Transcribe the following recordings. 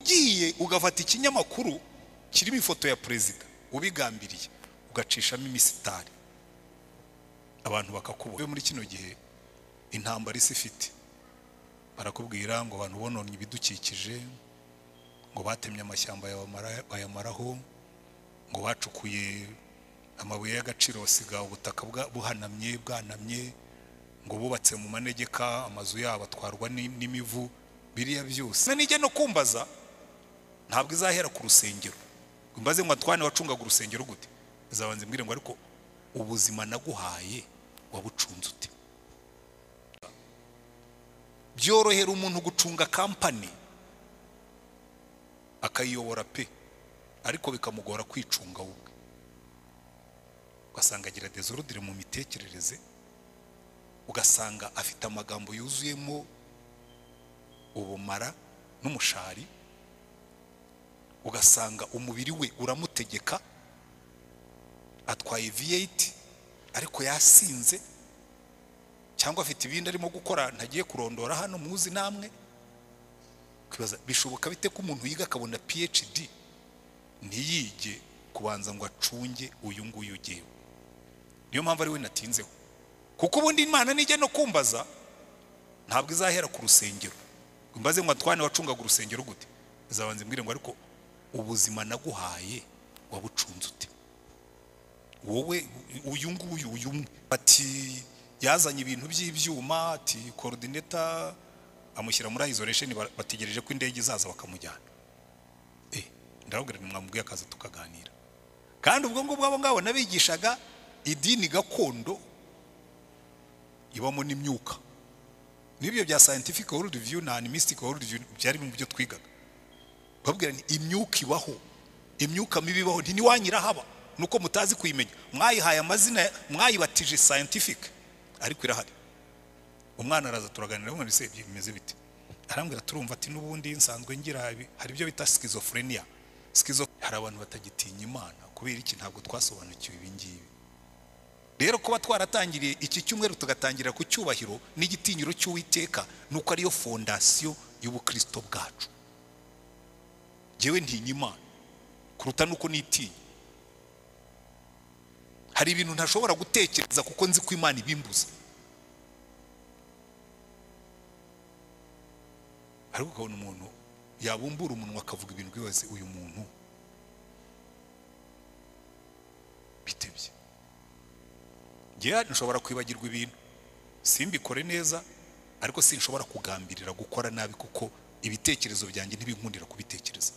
ugiye ugafata ikinyamakuru kirimo ifoto ya perezida ubigambiriye ugacishamo imisitari abantu bakakubona muri kino gihe intambara isi ifite barakubwira ngo abantu bononye ibidukikije ngo batemye amashyamba yabamara- bayamaraho ngo bacukuye amabuye y'agaciro basiga ubutaka bwa- buhanamye bwanamye ngo bubatse mu manegeka amazu yabo atwarwa ni- n'imivu biriya byose Na nijya no kumbaza ntabwo izahera ku rusengero Ngo imbaze ngo atwane wacungaga urusengero gute izabanza imbwire ngo ariko ubuzima naguhaye wabucunze ute byorohera umuntu gucunga kampani akayiyobora pe ariko bikamugora kwicunga we ubwe ugasanga agira dezorudire mu mitekerereze ugasanga afite amagambo yuzuyemo ubumara n'umushari ugasanga umubiri we uramutegeka atwaye V8 ariko yasinze cyangwa afite ibindi arimo gukora ntagiye kurondora hano muzi namwe ukibaza bishoboka bite ko umuntu yiga akabona PhD ntiyige kubanza ngo acunge uyu nguyu ugewe niyo mpamvu ari we natinzeho kuko ubundi imana nijya no kumbaza ntabwo izahera ku rusengero Ngo imbaze ngo atwane wacungaga urusengero gute izabanza imbwire ngo ariko ubuzima naguhaye wabucunze ute wowe uyu nguyu uyu umwe ati yazanye ibintu by'ibyuma ati korodineta amushyira muri isolation ba- bategereje ko indege izaza bakamujyana eh ndababwira nti mwamubwiye akaza tukaganira kandi ubwo ngubwo abo ngabo nabigishaga idini gakondo ibamo n'imyuka n'ibyo bya scientific world view na animistic world view byari mu byo twigaga babwira ni imyuka ibaho imyuka mibi ibaho ntiwanyirahaba nuko mutazi kuyimenya mwayihaye amazina mwayibatije scientific ariko irahari umwana araza turaganira umwana ese bimeze bite arambwira turumva ati n'ubundi nsanzwe ngira ibi- hari ibyo bita schizophrenia schizo hari abantu batagitinya imana kubera iki ntabwo twasobanukiwe ibi ngibi rero kuba twaratangiriye iki cyumweru tugatangira ku cyubahiro n'igitinyiro cy'uwiteka nuko ariyo fondasiyo y'ubukristo bwacu njyewe ntinya imana kuruta nuko nitinya hari ibintu ntashobora gutekereza kuko nzi ko imana ibimbuza ariko ukabona umuntu yabumbura umunwa akavuga ibintu byose uyu muntu bitebye njyewe nshobora kwibagirwa ibintu simbikore neza ariko sinshobora kugambirira gukora nabi kuko ibitekerezo byanjye ntibinkundira kubitekereza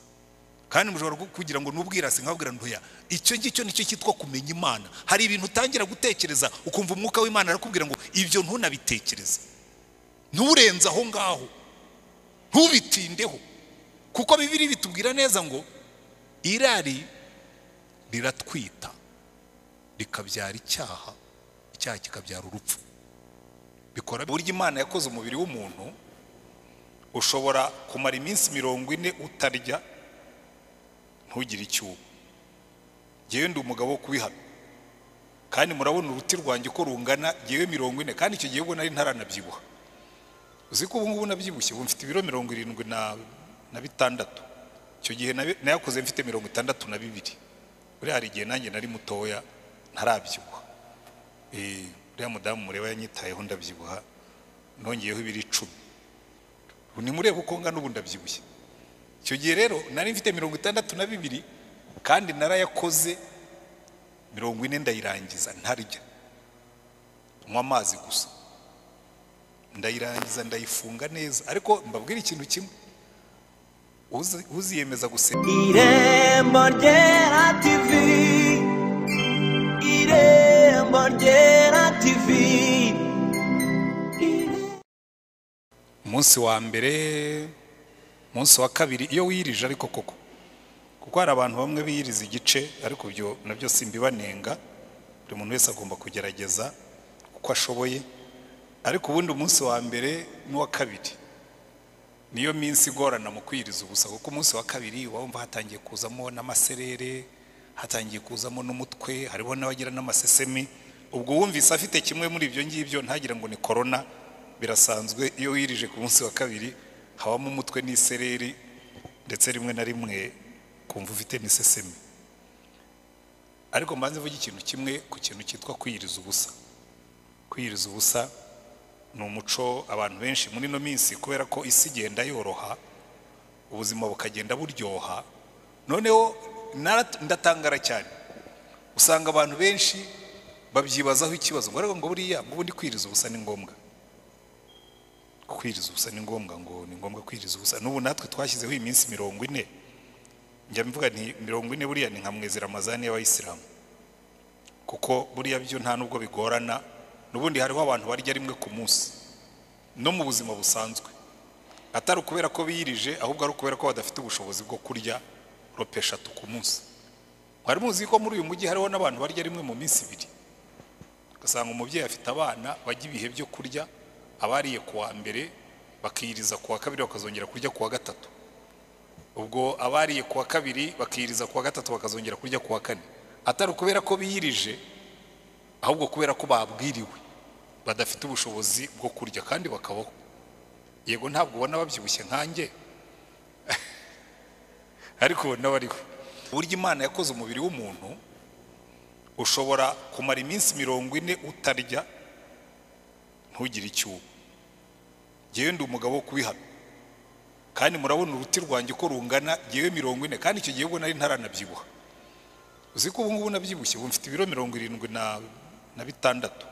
kandi mushobora ku- kugira ngo nubwirasi nkabwira ntoya icyo ngicyo nicyo cyitwa kumenya imana hari ibintu utangira gutekereza ukumva umwuka w'imana arakubwira ngo ibyo ntunabitekereze nturenze aho ngaho ntubitindeho kuko bibiri bitubwira neza ngo irari riratwita rikabyara icyaha icyaha kikabyara urupfu bikora burya imana yakoze umubiri w'umuntu ushobora kumara iminsi mirongo ine utarya ntugire icyuho ngewe ndi umugabo wo kubihamya kandi murabona uruti rwanjye uko rungana ngewe mirongo ine kandi icyo gihe ubwo nari ntaranabyibuha uzi ko ubu ngubu nabyibushye ubu mfite ibiro mirongo irindwi na na bitandatu icyo gihe nabi- nayakoze mfite mirongo itandatu na bibiri buriya hari igihe nanjye nari mutoya ntarabyibuha Eh, uriya mudamu mureba yanyitayeho ndabyibuha nongeyeho ibiro icumi ubu nimurebe uko ngana ubu ndabyibushye icyo gihe rero nari mfite mirongo itandatu na bibiri kandi narayakoze mirongo ine ndayirangiza ntarya nywa amazi gusa ndayirangiza ndayifunga neza ariko mbabwire ikintu kimwe uzi- uziyemeza gusenga Irembo ryera TV Irembo ryera TV umunsi wa mbere umunsi wa kabiri iyo wiyirije ariko koko kuko hari abantu bamwe biyiriza igice ariko ibyo nabyo simbibanenga buri muntu wese agomba kugerageza uko ashoboye ariko ubundi umunsi wa mbere n'uwa kabiri niyo minsi igorana mu kwiyiriza ubusa kuko umunsi wa kabiri uba wumva hatangiye kuzamo n'amaserere hatangiye kuzamo n'umutwe hariho n'abagira n'amasesemi ubwo wumvise afite kimwe muri ibyo ngibyo ntagire ngo ni korona birasanzwe iyo wirije ku munsi wa kabiri habamo umutwe n'isereri ndetse rimwe na rimwe kumva ufite n'iseseme ariko mbanze mvuge ikintu kimwe ku kintu cyitwa kwiyiriza ubusa kwiyiriza ubusa ni umuco abantu benshi muri ino minsi kubera ko isi igenda yoroha ubuzima bukagenda buryoha noneho nara- ndatangara cyane usanga abantu benshi babyibazaho ikibazo ngo ariko ngo buriya ngo ubundi kwiriza ubusa ni ngombwa kwiriza ubusa ni ngombwa ngo ni ngombwa kwiriza ubusa n'ubu natwe twashyizeho iminsi mirongo ine njya mvuga nti mirongo ine buriya ni nka mweziramazani y'abayisilamu kuko buriya byo nta nubwo bigorana n'ubundi hariho abantu barya rimwe ku munsi no mu buzima busanzwe atari ukubera ko biyirije ahubwo ari ukubera ko badafite ubushobozi bwo kurya rope eshatu ku munsi mwari muzi ko muri uyu mujyi hariho n'abantu barya rimwe mu minsi ibiri ugasanga umubyeyi afite abana bajya ibihe byo kurya abariye ku wa mbere bakiyiriza ku wa kabiri bakazongera kurya ku wa gatatu ubwo abariye ku wa kabiri bakiyiriza ku wa gatatu bakazongera kurya ku wa kane atari ukubera ko biyirije ahubwo kubera ko babwiriwe badafite ubushobozi bwo kurya kandi bakabaho yego ntabwo ubona babyibushye nkanjye ariko ubona bariho uburyo imana yakoze umubiri w'umuntu ushobora kumara iminsi mirongo ine utarya ntugire icyuho ngewe ndi umugabo wo kubihamya kandi murabona uruti rwanjye uko rungana ngewe mirongo ine kandi icyo gihe ubwo nari ntaranabyibuha uzi ko ubu ngubu nabyibushye ubu mfite ibiro mirongo irindwi na na bitandatu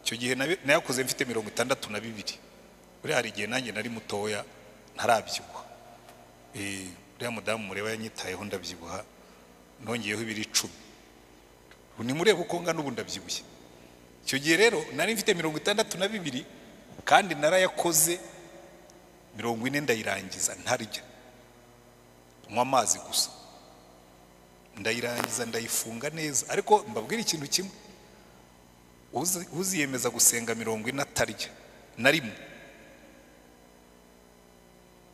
icyo gihe nabi- nayakoze mfite mirongo itandatu na bibiri buriya hari igihe nanjye nari mutoya ntarabyibuha Eh, uriya mudamu mureba yanyitayeho ndabyibuha nongeyeho ibiro icumi ubu nimurebe uko ngana ubu ndabyibushye icyo gihe rero nari mfite mirongo itandatu na bibiri kandi narayakoze mirongo ine ndayirangiza ntarya nywa amazi gusa ndayirangiza ndayifunga neza ariko mbabwira ikintu kimwe uzi- uziyemeza gusenga mirongo ine atarya na rimwe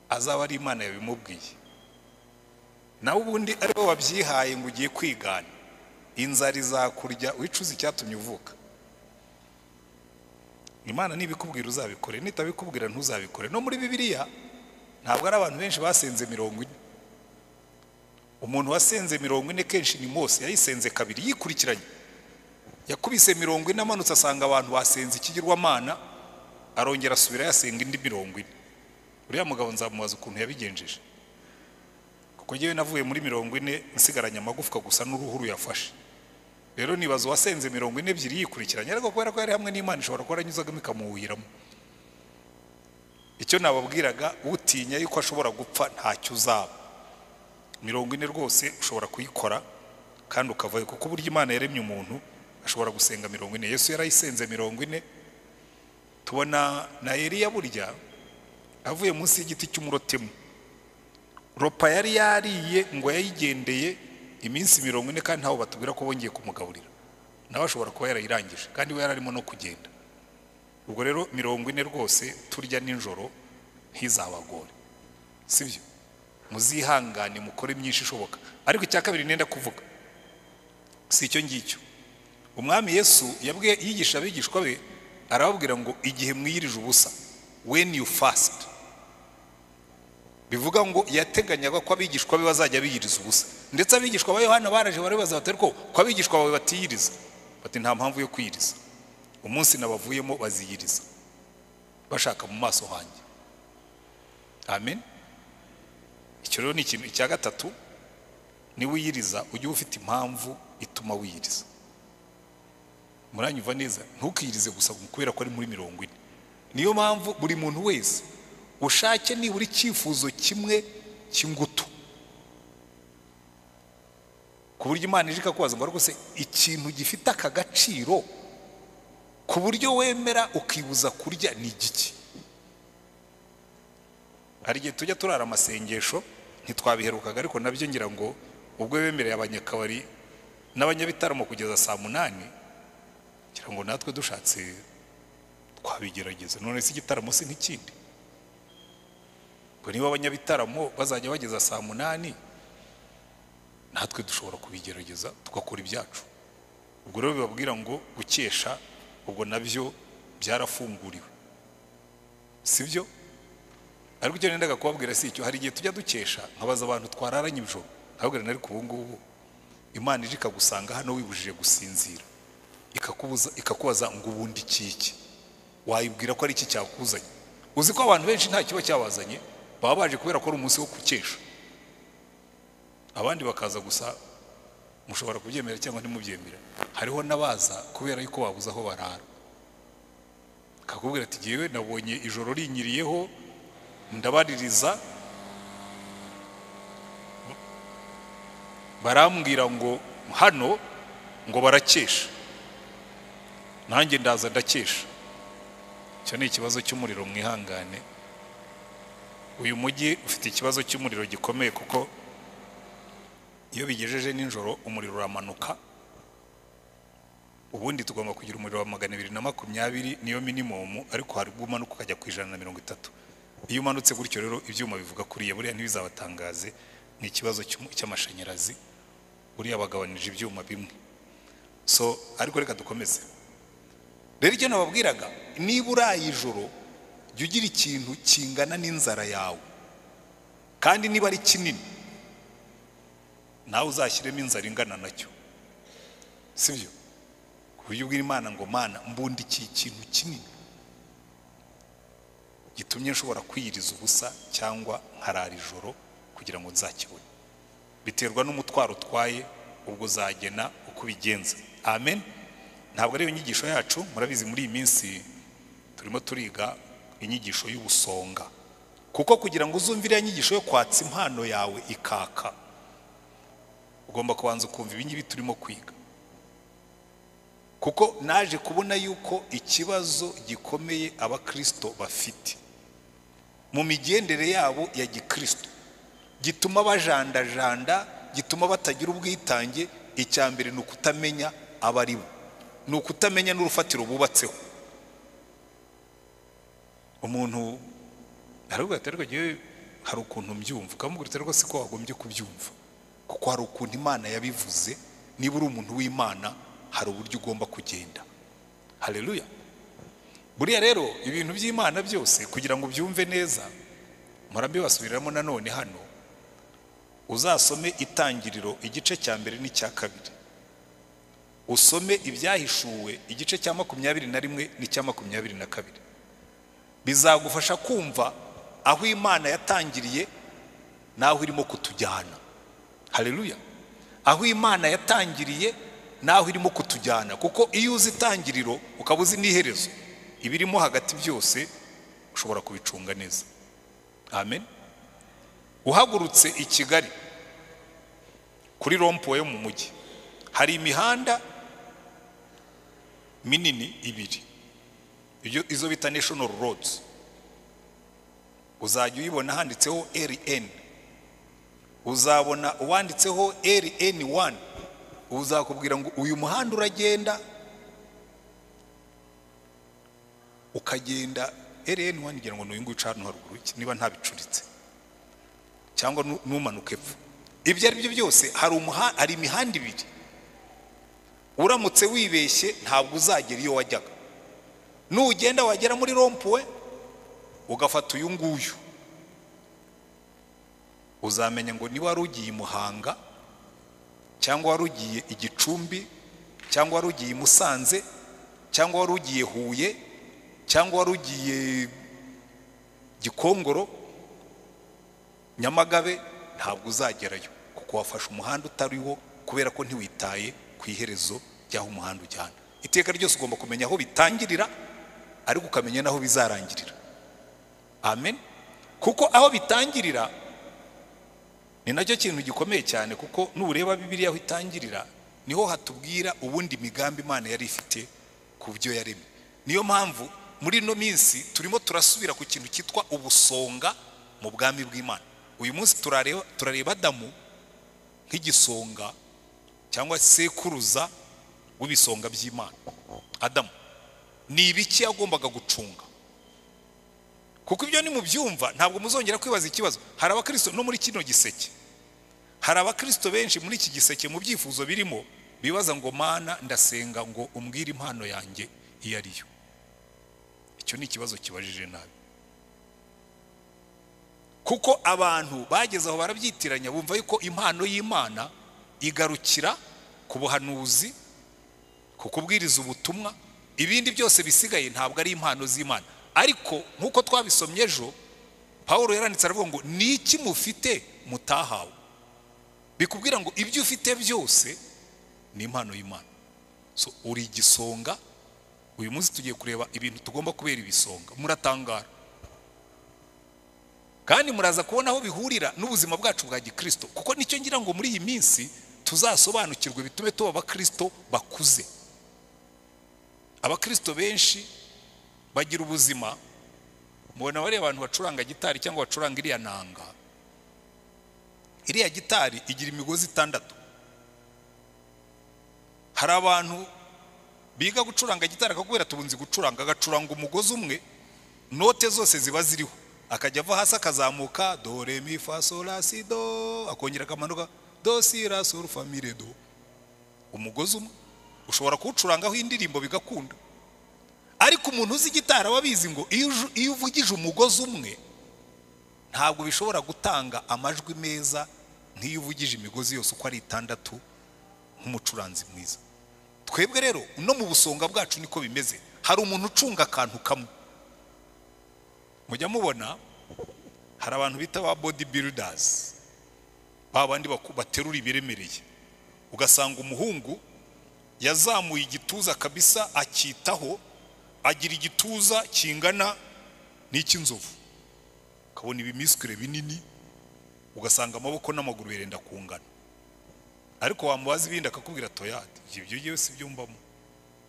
azaba ari imana yabimubwiye nawe ubundi ari bo babyihaye ngo ugiye kwigana inzara izakurya wicuza icyatumye uvuka imana nibikubwira uzabikore nitabikubwira ntuzabikore no muri bibiliya ntabwo ari abantu benshi basenze mirongo ine umuntu wasenze mirongo ine kenshi ni mose yayisenze kabiri yikurikiranye yakubise mirongo ine amanutse asanga abantu basenze ikigirwamana arongera asubira yasenga indi mirongo ine uriya mugabo nzamubaza ukuntu yabigenjeje kuko ngewe navuye muri mirongo ine nsigaranye amagufwa gusa n'uruhu ruyafashe rero nibaza uwasenze mirongo ine ebyiri yikurikiranye ariko kubera ko yari hamwe n'imana ishobora kuba yaranyuzagamo ikamuwuhiramo icyo nababwiraga utinya yuko ashobora gupfa ntacyo uzaba mirongo ine rwose ushobora kuyikora kandi ukavayo kuko uburyo imana yaremye umuntu ashobora gusenga mirongo ine yesu yarayisenze mirongo ine tubona na eliya burya avuye munsi y'igiti cy'umurotemu ropa yari yariye ngo yayigendeye iminsi mirongo ine kandi ntawe batubwira ko bongeye kumugaburira nawe ashobora kuba yarayirangije kandi we yari arimo no kugenda ubwo rero mirongo ine rwose turya nijoro ntizabagore sibyo muzihangane mukore myinshi ishoboka ariko icya kabiri nenda kuvuga si icyo ngicyo umwami yesu yabwiye yigisha abigishwa be arababwira ngo igihe mwiyirije ubusa when you fast bivuga ngo yateganyaga ko abigishwa be bazajya biyiriza ubusa ndetse abigishwa ba yohana baraje baribaza bati ariko ko abigishwa bawe batiyiriza bati nta mpamvu yo kwiyiriza umunsi nabavuyemo baziyiriza bashaka mu maso hanjye amen icyo rero ni ikintu icya gatatu niwiyiriza ujye uba ufite impamvu ituma wiyiriza muranyumva neza ntukiyirize gusa kubera ko ari muri mirongo ine niyo mpamvu buri muntu wese ushake nibura icyifuzo kimwe cy'ingutu ku buryo imana ije ikakubaza ngo ariko se ikintu gifite aka gaciro ku buryo wemera ukibuza kurya ni igiki hari igihe tujya turara amasengesho ntitwabiherukaga ariko nabyo ngira ngo ubwo bemereye abanyakabari n'abanyabitaramo kugeza saa munani ngira ngo natwe dushatse twabigerageza none se igitaramo si n'ikindi ngo niba abanyabitaramo bazajya bageza saa munani natwe dushobora kubigerageza tugakora ibyacu ubwo rero bibabwira ngo gukesha ubwo nabyo byarafunguriwe sibyo ariko icyo nendaga kubabwira si icyo hari igihe tujya dukesha nkabaza abantu twararanye ibijoro nkababwira nari ku ubu ngubu imana ije ikagusanga hano wibujije gusinzira ikakubuza ikakubaza ngo ubundi kiki wayibwira ko ari iki cyakuzanye uzi ko abantu benshi nta kiba cyabazanye baba baje kubera ko ari umunsi wo gukesha abandi bakaza gusa mushobora kubyemera cyangwa ntimubyemera hariho n'abaza kubera yuko babuze aho barara kakubwira ati ngewe nabonye ijoro rinyiriyeho ndabaririza barambwira ngo hano ngo barakesha nanjye ndaza ndakesha icyo ni ikibazo cy'umuriro mwihangane uyu mujyi ufite ikibazo cy'umuriro gikomeye kuko iyo bigejeje nijoro umuriro uramanuka ubundi tugomba kugira umuriro wa magana abiri na makumyabiri niyo minimumu ariko hari ubwo umanuka ukajya ku ijana na mirongo itatu iyo umanutse gutyo rero ibyuma bivuga kuriya buriya ntibizabatangaze ni ikibazo cy'umu- cy'amashanyarazi buriya bagabanije ibyuma bimwe so ariko reka dukomeze rero icyo nababwiraga niba uraye ijoro jya ugira ikintu kingana n'inzara yawe kandi niba ari kinini nawe uzashyiremo inzara ingana nacyo si byo ku buryo ubwira imana ngo mana mbundikiye ikintu kinini gitumye nshobora kwiyiriza ubusa cyangwa nkarara ijoro kugira ngo nzakibone biterwa n'umutwaro utwaye ubwo uzagena uko ubigenza amen ntabwo ari inyigisho yacu murabizi muri iyi minsi turimo turiga inyigisho y'ubusonga kuko kugira ngo uzumvire iriya nyigisho yo kwatsa impano yawe ikaka ugomba kubanza ukumva ibingibi turimo kwiga kuko naje kubona yuko ikibazo gikomeye abakristo bafite mu migendere yabo ya gikristo gituma bajandajanda gituma batagira ubwitange icya mbere ni ukutamenya abari bo ni ukutamenya n'urufatiro bubatseho umuntu aravuga ati ariko ngewe hari ukuntu mbyumva ukamubwira ati ariko si ko wagombye kubyumva kuko hari ukuntu imana yabivuze niba uri umuntu w'imana hari uburyo ugomba kugenda hareruya buriya rero ibintu by'imana byose kugira ngo ubyumve neza murabibasubiriramo nanone hano uzasome itangiriro igice cya mbere n'icya kabiri usome ibyahishuwe igice cya makumyabiri na rimwe n'icya makumyabiri na kabiri bizagufasha kumva aho imana yatangiriye n'aho irimo kutujyana hareruya aho imana yatangiriye naho irimo kutujyana kuko iyo uzi itangiriro ukaba uzi n'iherezo ibirimo hagati byose ushobora kubicunga neza amen uhagurutse i kigali kuri rompuwe yo mu mujyi hari imihanda minini ibiri Iyo- izo bita national roads uzajya uyibona handitseho rn uzabona uwanditseho LN1 uzakubwira ngo uyu muhanda uragenda ukagenda LN1 ngira ngo ni uyu nguyu uca hano haruguru iki, niba ntabicuritse cyangwa nu- numanuka epfo ibyo ari byo byose hari umuha- hari imihanda ibiri uramutse wibeshye ntabwo uzagera iyo wajyaga nugenda wagera muri rompuwe ugafata uyu nguyu uzamenya ngo niba wari ugiye i muhanga cyangwa wari ugiye i gicumbi cyangwa wari ugiye i musanze cyangwa wari ugiye huye cyangwa wari ugiye gikongoro nyamagabe ntabwo uzagerayo kuko wafashe umuhanda utariwo kubera ko ntiwitaye ku iherezo ry'aho umuhanda ujyana iteka ryose ugomba kumenya aho bitangirira ariko ukamenya n'aho bizarangirira amen kuko aho bitangirira ni nacyo kintu gikomeye cyane kuko nureba bibiriya aho itangirira niho hatubwira ubundi migambi imana yari ifite ku byo yaremye niyo mpamvu muri ino minsi turimo turasubira ku kintu cyitwa ubusonga mu bwami bw'imana uyu munsi turareba turareba adamu nk'igisonga cyangwa sekuruza w'ibisonga by'imana adamu ni ibiki yagombaga gucunga kuko ibyo ni mu byumva ntabwo muzongera kwibaza ikibazo hari abakristo no muri kino giseke hari abakristo benshi muri iki giseke mu byifuzo birimo bibaza ngo mana ndasenga ngo umbwire impano yanjye iyo ari yo icyo ni ikibazo kibajije nabi kuko abantu bageze aho barabyitiranya bumva yuko impano y'imana igarukira ku buhanuzi ku kubwiriza ubutumwa ibindi byose bisigaye ntabwo ari impano z'imana ariko nk'uko twabisomye ejo paul yaranditse aravuga ngo ni iki mufite mutahawe bikubwira ngo ibyo ufite byose ni impano y'imana so uri igisonga uyu munsi tugiye kureba ibintu tugomba kubera ibisonga muratangara kandi muraza kubona aho bihurira n'ubuzima bwacu bwa gikristo kuko nicyo ngira ngo muri iyi minsi tuzasobanukirwe bitume tuba abakristo bakuze abakristo benshi bagira ubuzima mubona bariya abantu bacuranga gitari cyangwa bacuranga iriya nanga iriya gitari igira imigozi itandatu hari abantu biga gucuranga gitari akakubwira tubunzi gucuranga agacuranga umugozi umwe note zose ziba ziriho akajya ava hasi akazamuka do re mi fa sol la si do akongera akamanuka do si la sol fa mi re do umugozi umwe ushobora kuwucurangaho indirimbo bigakunda ariko umuntu uzi gitara aba abizi ngo iyo uju- iyo uvugije umugozi umwe ntabwo bishobora gutanga amajwi meza nk'iyo uvugije imigozi yose uko ari itandatu nk'umucuranzi mwiza twebwe rero no mu busonga bwacu niko bimeze hari umuntu ucunga akantu kamwe mujya mubona hari abantu bita ba body builders ba bandi baku- baterura ibiremereye ugasanga umuhungu yazamuye igituza kabisa akitaho agira igituza kingana n'icy'inzovu ukabona ibimisikire binini ugasanga amaboko n'amaguru birenda kungana ariko wamubaza ibindi akakubwira toyati ibyo yewe si byo mbamo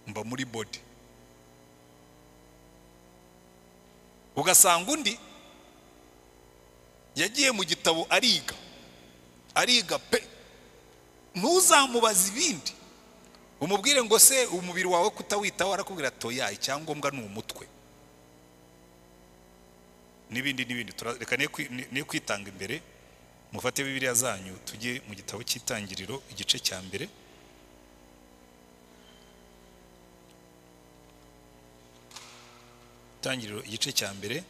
mba muri body ugasanga undi yagiye mu gitabo ariga ariga pe ntuzamubaze ibindi umubwire ngo se umubiri wawe kutawitaho arakubwira toya icyangombwa ni umutwe n'ibindi n'ibindi Tura- reka ne kwi- ne- ne kwitanga imbere mufate bibiriya zanyu tujye mu gitabo cy'itangiriro igice cya mbere itangiriro igice cya mbere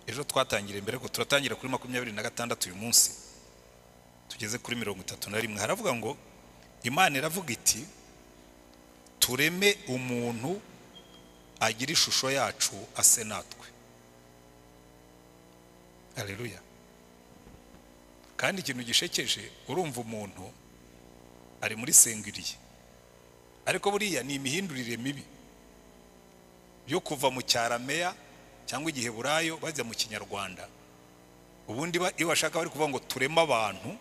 ejo twatangiriye mbere ko turatangira kuri makumyabiri na gatandatu uyu munsi tugeze kuri mirongo itatu na rimwe haravuga ngo imana iravuga iti tureme umuntu agira ishusho yacu ase natwe aleluya kandi ikintu gishekeje urumva umuntu ari muri sengiriye ariko buriya ni imihindurire mibi yo kuva mu cyarameya cyangwa igiheburayo bajya mu kinyarwanda ubundi ba- iyo bashaka bari kuvuga ngo tureme abantu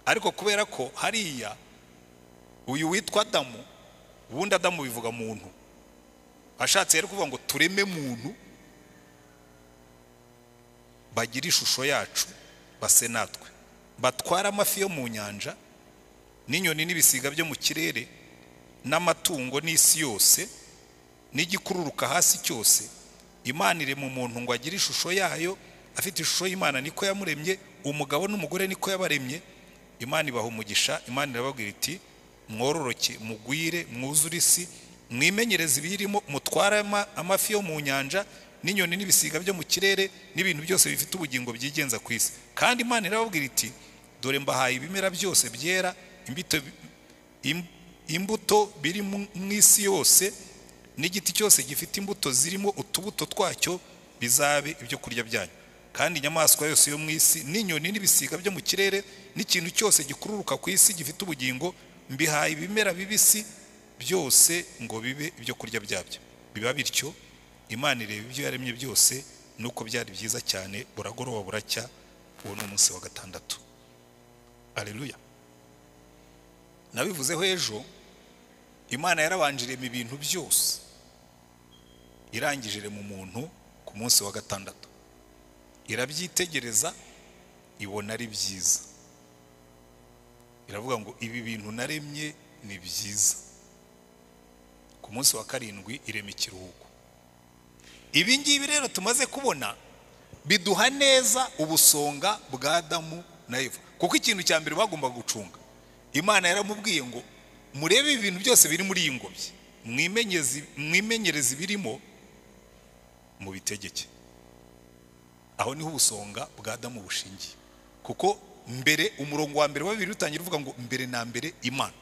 ariko kubera ko hariya uyu witwa adamu ubundi adamu bivuga muntu ashatse rero kuvuga ngo tureme muntu bagire ishusho yacu base natwe batware amafi yo mu nyanja n'inyoni n'ibisiga byo mu kirere n'amatungo n'isi yose n'igikururuka hasi cyose imana irema umuntu ngo agire ishusho yayo afite ishusho y'imana niko yamuremye umugabo n'umugore niko yabaremye imana ibaha umugisha imana irababwira iti mwororoke mugwire mwuzure isi mwimenyereze ibiyirimo mutware ama- amafi yo mu nyanja n'inyoni n'ibisiga byo mu kirere n'ibintu byose bifite ubugingo byigenza ku isi kandi imana irababwira iti dore mbahaye ibimera byose byera imbito im- imbuto biri mu mu isi yose n'igiti cyose gifite imbuto zirimo utubuto twacyo bizabe ibyo kurya byanyu kandi inyamaswa yose yo mu isi n'inyoni n'ibisiga byo mu kirere n'ikintu cyose gikururuka ku isi gifite ubugingo mbihaye ibimera bibisi byose ngo bibe ibyo kurya byabyo biba bityo imana ireba ibyo yaremye byose nuko byari byiza cyane buragoroba buracya uwo ni umunsi wa gatandatu aleluya nabivuzeho ejo imana yarabanjiremo ibintu byose irangije irema umuntu ku munsi wa gatandatu irabyitegereza ibona ari byiza iravuga ngo ibi bintu naremye ni byiza ku munsi wa karindwi irema ikiruhuko ibi ngibi rero tumaze kubona biduha neza ubusonga bwa adamu na eva kuko ikintu cya mbere bagombaga gucunga imana yaramubwiye ngo murebe ibintu byose biri muri iyi ngobyi mwimenyeze- mwimenyereze ibirimo mu bitegeke aho niho ubusonga bwa Adamu bushingiye kuko mbere umurongo wa mbere wa bibiri utangira uvuga ngo mbere na mbere imana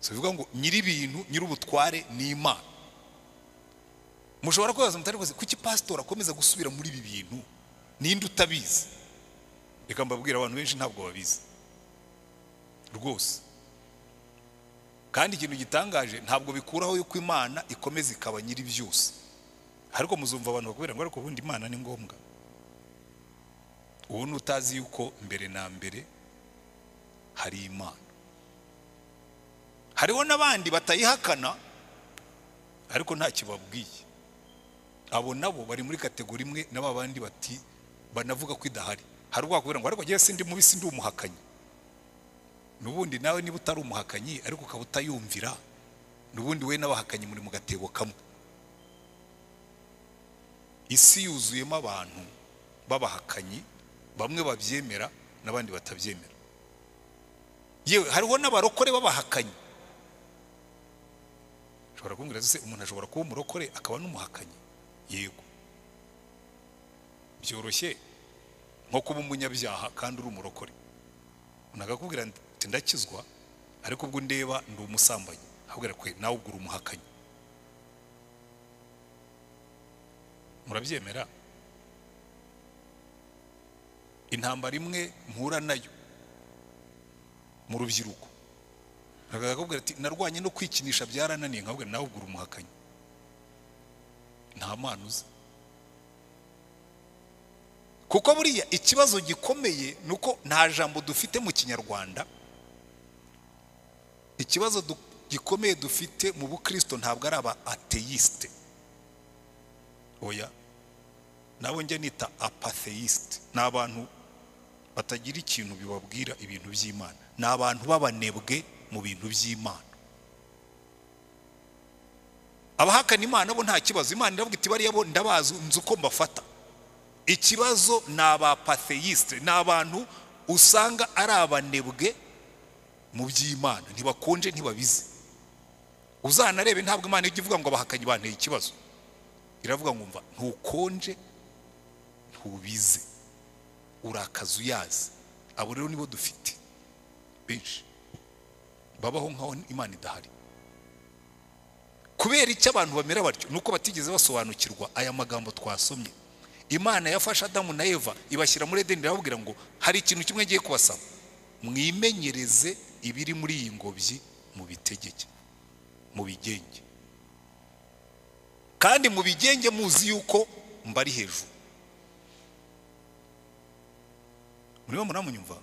si bivuga ngo nyir'ibintu nyir'ubutware ni imana mushobora kwibaza mutari kuzi kuki pasitori akomeza gusubira muri ibi bintu ninde utabizi reka mbabwira abantu benshi ntabwo babizi rwose kandi ikintu gitangaje ntabwo bikuraho yuko imana ikomeza ikaba nyiri byose ariko muzumva abantu bakubwira ngo ariko ubundi imana ni ngombwa ubu utazi yuko mbere na mbere hari imana hariho n'abandi batayihakana ariko nta kibabwiye abo nabo bari muri kategori imwe na ba bandi bati banavuga ko idahari hari ubwakubwira ngo ariko ngewe sindi mubi sindi umuhakanyi n'ubundi nawe niba utari umuhakanyi ariko ukaba utayumvira n'ubundi we n'abahakanyi muri mu gatebo kamwe isi yuzuyemo abantu b'abahakanyi bamwe babyemera n'abandi batabyemera yewe hariho n'abarokore b'abahakanyi ushobora kumbwira se umuntu ashobora kuba umurokore akaba n'umuhakanyi yego byoroshye nko kuba umunyabyaha kandi uri umurokore unagakubwira ati ndakizwa ariko ubwo ndeba ndi umusambanyi akubwira kwe nawe ubwo uri umuhakanyi murabyemera intambara imwe mpura nayo mu rubyiruko akakubwira ati narwanye no kwikinisha byarananiye nkabwira nawe ubwo uri umuhakanyi nta mpano uzi kuko buriya ikibazo gikomeye ni uko nta jambo dufite mu kinyarwanda ikibazo du- gikomeye dufite mu bukristo ntabwo ari aba ateyisite oya nabo njya nita apatheisite ni abantu batagira ikintu bibabwira ibintu by'imana ni abantu b'abanebwe mu bintu by'imana abahakana imana bo nta kibazo imana iravuga iti bariya bo ndabazi nzi uko mbafata ikibazo ni abapatheyisite ni abantu usanga ari abanebwe mu by'imana ntibakonje ntibabizi uzanarebe ntabwo imana ijya ivuga ngo abahakanyi banteye ikibazo iravuga ngo mva ntukonje ntubize uri akazi uyazi abo rero nibo dufite benshi babaho nk'aho imana idahari kubera icyo abantu bamera batyo ni uko batigeze basobanukirwa aya magambo twasomye imana yafashe adamu na eva ibashyira muri edeni irababwira ngo hari ikintu kimwe ngiye kubasaba mwimenyereze ibiri muri iyi ngobyi mu bitegeke mu bigenge kandi mu bigenge muzi yuko mbari hejuru murimo muramunyumva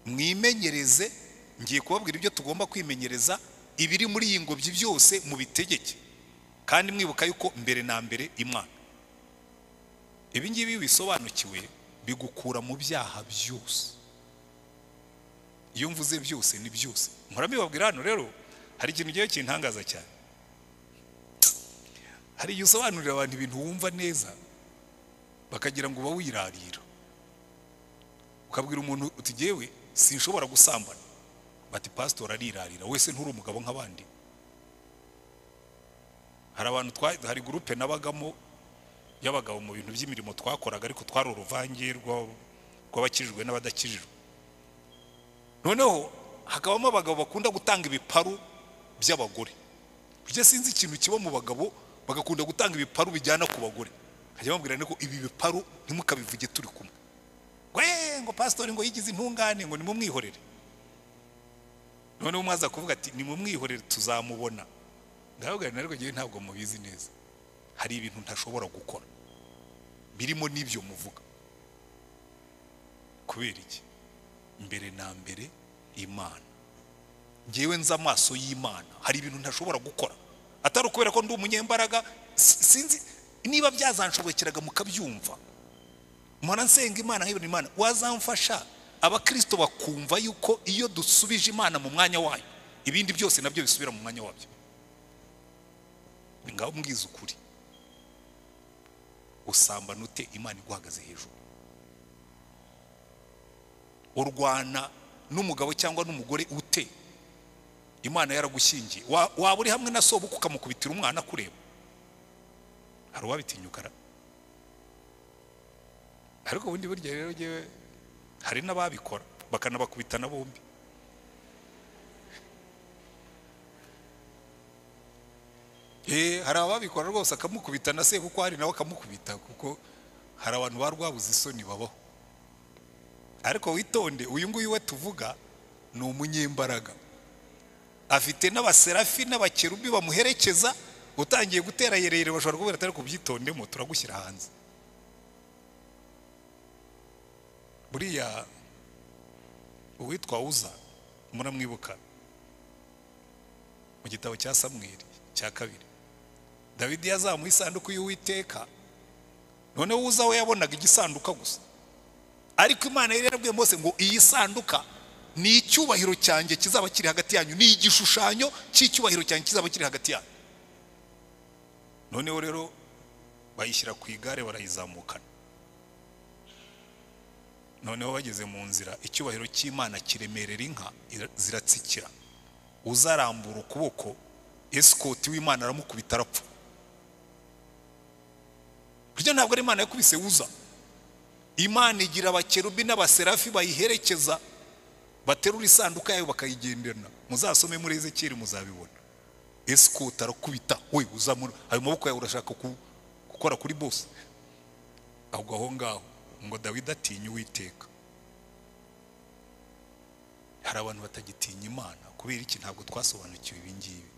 mwimenyereze ngiye kubabwira ibyo tugomba kwimenyereza ibiri muri iyi ngobyi byose mu bitegeke kandi mwibuka yuko mbere na mbere imana ibi ngibi iyo bisobanukiwe bigukura mu byaha byose iyo mvuze byose ni byose nkora mbibabwira hano rero hari ikintu ngewe kintangaza cyane hari igihe usobanurira abantu ibintu wumva neza bakagira ngo uba wirarira ukabwira umuntu uti ngewe sinshobora gusambana bati pasitori arirarira wese nturi umugabo nk'abandi hari abantu twa- hari gurupe nabagamo y'abagabo mu bintu by'imirimo twakoraga ariko twari uruvange rw'ab- rw'abakijijwe n'abadakijijwe noneho hakabamo abagabo bakunda gutanga ibiparu by'abagore burya sinzi ikintu kiba mu bagabo bagakunda gutanga ibiparu bijyana ku bagore hajya bambwira ko ibi biparu ntimukabivuge turi kumwe ngo "Eh, ngo pasitori ngo yigize intungane ngo nimumwihorere noneho mwaza kuvuga ati nimumwihorere tuzamubona ndababwira nti, ariko ngewe ntabwo mubizi neza hari ibintu ntashobora gukora birimo n'ibyo muvuga kubera iki mbere na mbere imana ngewe nzi amaso y'imana hari ibintu ntashobora gukora atari ukubera ko ndi umunyembaraga si- sinzi niba byazanshobokeraga mukabyumva mpora nsenga imana nk'ibintu imana wazamfasha abakirisito bakumva yuko iyo dusubije imana mu mwanya wayo ibindi byose nabyo bisubira mu mwanya wabyo ngaho mbwiza ukuri usambana ute imana iguhagaze hejuru urwana n'umugabo cyangwa n'umugore ute imana yaragushyingiye Wa- waba uri hamwe na sobuka ukamukubitira umwana akureba hari uwabitinyukara ariko ubundi burya rero ngewe hari n'ababikora bakanabakubitana bombi Eh, hari ababikora rwose akamukubita na se kuko hari nawe akamukubita kuko hari abantu ba rwabuze isoni babaho ariko witonde uyu nguyu we tuvuga ni umunyembaraga afite n'abaserafi n'abakerubi bamuherekeza utangiye gutera yereyere bashobora kubera atari kubyitondemo turagushyira hanze buriya uwitwa uza muramwibuka mu gitabo cya samweli cya kabiri dawidi yazamuye isanduku y'uwiteka noneho uza we yabonaga igisanduka gusa ariko imana yari yarabwiye mose ngo iyi sanduka ni icyubahiro cyanjye kizaba kiri hagati yanyu ni igishushanyo cy'icyubahiro cyanjye kizaba kiri hagati yanyu noneho rero bayishyira ku igare barayizamukana noneho bageze mu nzira icyubahiro cy'imana kiremerera inka ira- ziratsikira uzarambura ukuboko esikoti w'imana aramukubita arapfa burya ntabwo ari imana yakubise uza imana igira abakerubi n'abaserafi bayiherekeza baterura isanduka yayo bakayigenderana muzasome muri ezekiyeli muzabibona esikoti arakubita we uzamura ayo maboko yawe urashaka ku- gukora kuri bose ahubwo aho ngaho ngo dawidi atinye uwiteka hari abantu batagitinya imana kubera iki ntabwo twasobanukiwe ibi ngibi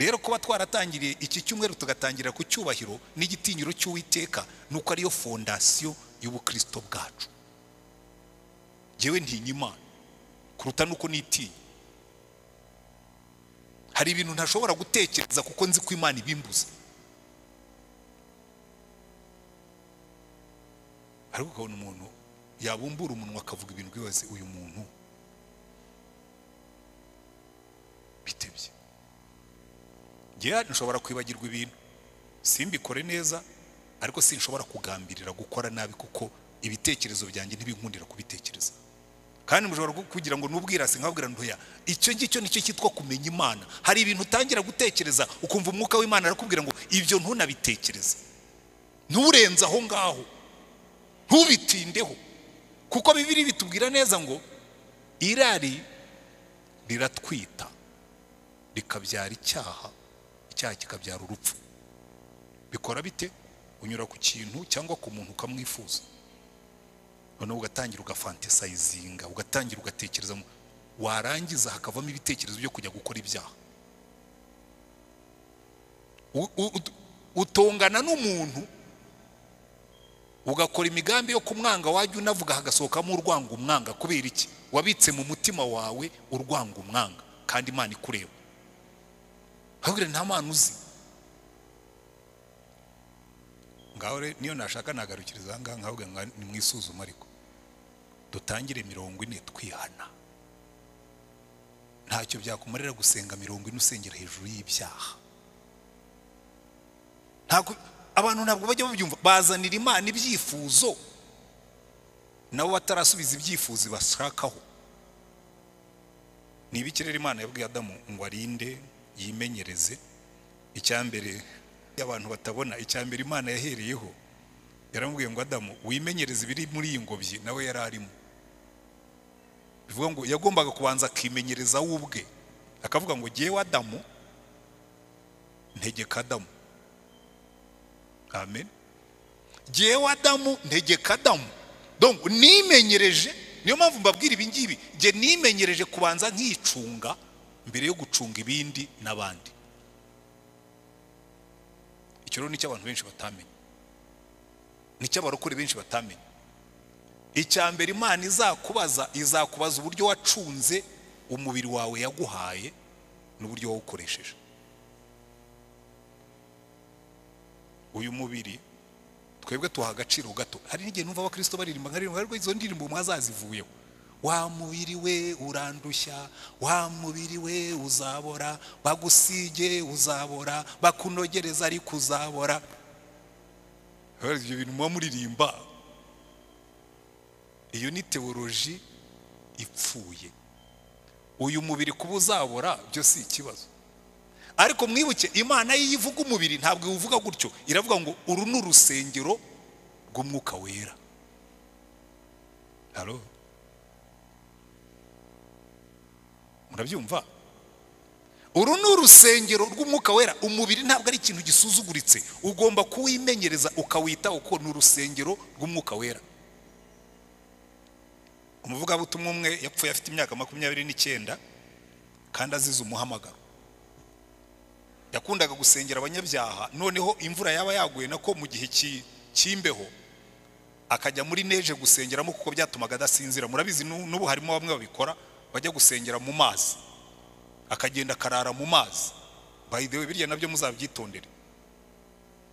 rero kuba twaratangiriye iki cyumweru tugatangira ku cyubahiro n'igitinyiro cy'uwiteka ni uko ariyo fondasiyo y'ubukristo bwacu ngewe ntinya imana kuruta nuko nitinya hari ibintu ntashobora gutekereza kuko nzi ko imana ibimbuza ariko ukabona umuntu yabumbura umunwa akavuga ibintu byose uyu muntu bitebye njyewe nshobora kwibagirwa ibintu simbikore neza ariko sinshobora kugambirira gukora nabi kuko ibitekerezo byanjye ntibinkundira kubitekereza kandi mushobora ku- kugira ngo n'ubwirasi nkabwira ntoya icyo ngicyo nicyo cyitwa kumenya imana hari ibintu utangira gutekereza ukumva umwuka w'imana arakubwira ngo ibyo ntunabitekereze nturenze aho ngaho ntubitindeho kuko bibiri bitubwira neza ngo irari riratwita rikabyara icyaha icyaha kikabyara urupfu bikora bite unyura ku kintu cyangwa ku muntu ukamwifuza noneho ugatangira ugafantesayizinga ugatangira ugatekereza mu- warangiza hakavamo ibitekerezo byo kujya gukora ibyaha U- u- ut- utongana n'umuntu ugakora imigambi yo kumwanga wajya unavuga hagasohokamo urwango umwanga kubera iki wabitse mu mutima wawe urwango umwanga kandi imana ikureba ahubwo nta mpano uzi ngaho rero niyo nashaka nagarukiriza aha ngaha nkavuga ngo ni mu isuzuma ariko dutangire mirongo ine twihana ntacyo byakumarira gusenga mirongo ine usengera hejuru y'ibyaha ntabwo abantu ntabwo bajya babyumva bazanira imana ibyifuzo nabo batarasubiza ibyifuzo bashakaho ni ibiki rero imana yabwiye adamu ngo arinde yimenyereze icyambere y'abantu batabona icyambere imana yahereyeho yaramubwiye ngo adamu wimenyereze ibiri muri iyi ngobyi nawe yari arimo bivuga ngo yagombaga kubanza akimenyereza we ubwe akavuga ngo jyewe adamu ntegeka adamu amen jyewe adamu ntegeka adamu donc nimenyereje niyo mpamvu mbabwira ibi ngibi njye nimenyereje kubanza nkicunga mbere yo gucunga ibindi n'abandi icyo rero nicyo abantu benshi batamenye nicyo abarokore benshi batamenye icya mbere imana izakubaza izakubaza uburyo wacunze umubiri wawe yaguhaye n'uburyo wawukoresheje uyu mubiri twebwe tuha agaciro gato hari n'igihe numva abakristo baririmba nkaririmba ariko izo ndirimbo mwazazivuyeho wa mubiri we urandushya wa mubiri we uzabora bagusige uzabora bakunogereza ariko uzabora Rero ibyo bintu muba muririmba iyo ni teoloji ipfuye uyu mubiri kuba uzabora byo si ikibazo ariko mwibuke imana iyo ivuga umubiri ntabwo iwuvuga gutyo iravuga ngo uru ni urusengero rw'umwuka wera halo murabyumva uru ni urusengero rw'umwuka wera umubiri ntabwo ari ikintu gisuzuguritse ugomba kuwimenyereza ukawitaho kuko ni urusengero rw'umwuka wera umuvugabutumwa umwe yapfuye afite imyaka makumyabiri n'icyenda kandi azize umuhamagaro yakundaga gusengera abanyabyaha noneho imvura yaba yaguye nako mu gihe cy'i- cy'imbeho akajya muri neje gusengeramo kuko byatumaga adasinzira murabizi nu- n'ubu harimo bamwe babikora bajya gusengera mu mazi akagenda akarara mu mazi by the way birya nabyo muzabyitondere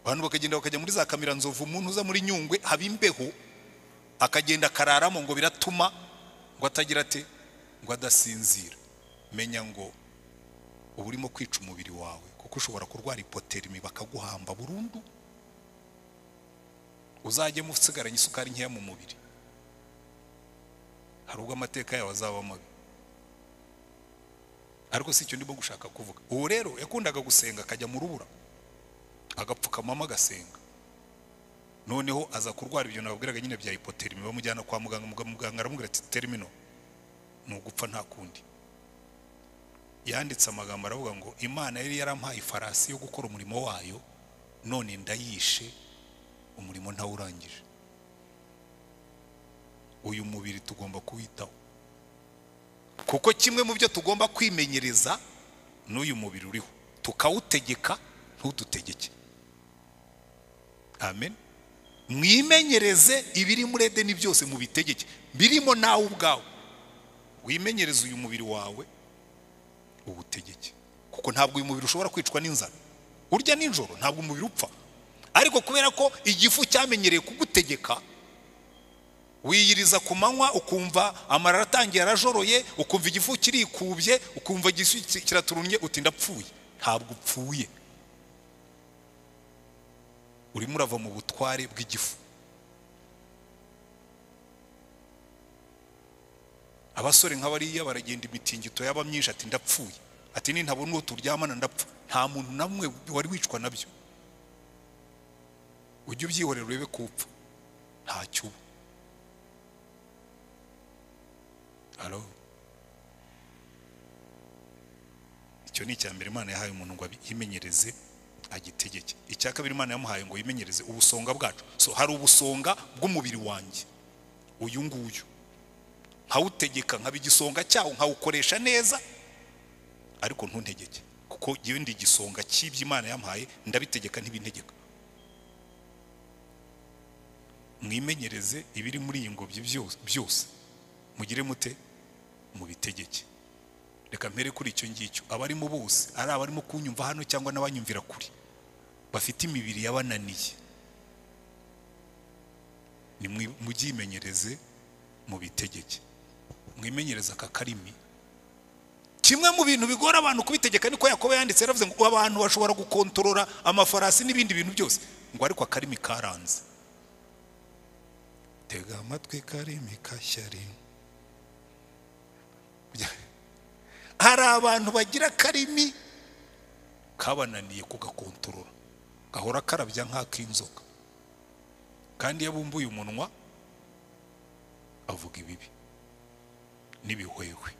abantu bakagenda bakajya muri za kamera nzovu umuntu uza muri nyungwe haba imbeho akagenda akararamo ngo biratuma ngo atagira ate ngo adasinzira menya ngo uba urimo kwica umubiri wawe kuko ushobora kurwara ipoterimi bakaguhamba burundu uzajyemo usigaranye isukari nkeya mu mubiri hari ubwo amateka yawe azaba mabi ariko si icyo ndimo gushaka kuvuga uwo rero yakundaga gusenga akajya mu rubura agapfukamamo agasenga noneho aza kurwara ibyo nababwiraga nyine bya hipoterimi bamujyana kwa muganga muga- muganga aramubwira ati termino ni ugupfa nta kundi yanditse amagambo aravuga ngo imana yari yarampaye ifarasi yo gukora umurimo wayo none ndayishe umurimo ntawurangije uyu mubiri tugomba kuwitaho kuko kimwe mu byo tugomba kwimenyereza n'uyu mubiri uriho tukawutegeka ntudutegeke amen mwimenyereze ibiri muri edeni byose mubitegeke birimo nawe ubwawe wimenyereze uyu mubiri wawe uwutegeke kuko ntabwo uyu mubiri ushobora kwicwa n'inzara urya nijoro ntabwo umubiri upfa ariko kubera ko igifu cyamenyereye kugutegeka wiyiriza ku manywa ukumva amarara atangiye arajoroye ukumva igifu kirikubye ukumva igifu ki- kiraturunnye uti ndapfuye ntabwo upfuye urimo urava mu butware bw'igifu abasore nk'abariya baragenda imitingito yaba myinshi ati ndapfuye ati nintabona uwo turyamana ndapfa nta muntu namwe wari wicwa nabyo ujye ubyihorera urebe ko upfa ntacyo uba halo icyo ni icya mbere imana yahaye umuntu ngo abi- yimenyereze agitegeke icya kabiri imana yamuhaye ngo yimenyereze ubusonga bwacu so hari ubusonga bw'umubiri wanjye uyu nguyu nkawutegeka nkaba igisonga cyawo nkawukoresha neza ariko ntuntegeke kuko iyo ndi igisonga cy'ibyo imana yampaye ndabitegeka ntibintegeka mwimenyereze ibiri muri iyi ngobyi byose byose mugire mute mubitegeke reka mpere kuri icyo ngicyo abarimo bose ari abarimo kunyumva hano cyangwa n'abanyumvira kuri bafite imibiri yabananiye ni mwi- mubyimenyereze mubitegeke mwimenyereze aka karimi kimwe mu bintu bigora abantu kubitegeka niko yakobo yanditse yaravuze ngo abantu bashobora gukontorora amafarasi n'ibindi bintu byose ngo ariko akarimi karanze tega amatwi karimi kashyari hari abantu bagira akarimi kabananiye kugakontorora gahora karabya nk'ak'inzoka kandi iyo abumbuye umunwa avuga ibibi n'ibihwehwe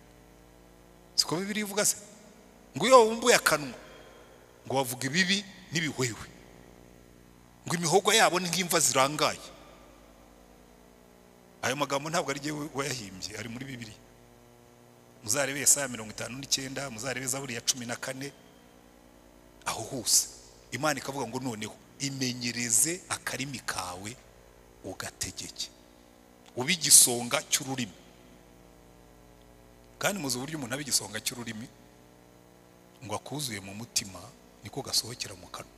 siko bibiri ivuga se ngo iyo wabumbuye akanwa ngo bavuga ibibi n'ibihwehwe ngo imihogo yabo ni nk'imva zirangaye ayo magambo ntabwo ari jyewe wayahimbye ari muri bibiliya muzarebe yesaya mirongo itanu n'icyenda muzarebe zaburi ya cumi na kane aho hose imana ikavuga ngo noneho imenyereze akarimi kawe ugategeke ube igisonga cy'ururimi kandi muzi uburyo umuntu aba igisonga cy'ururimi ngo akuzuye mu mutima niko gasohokera mu kanwa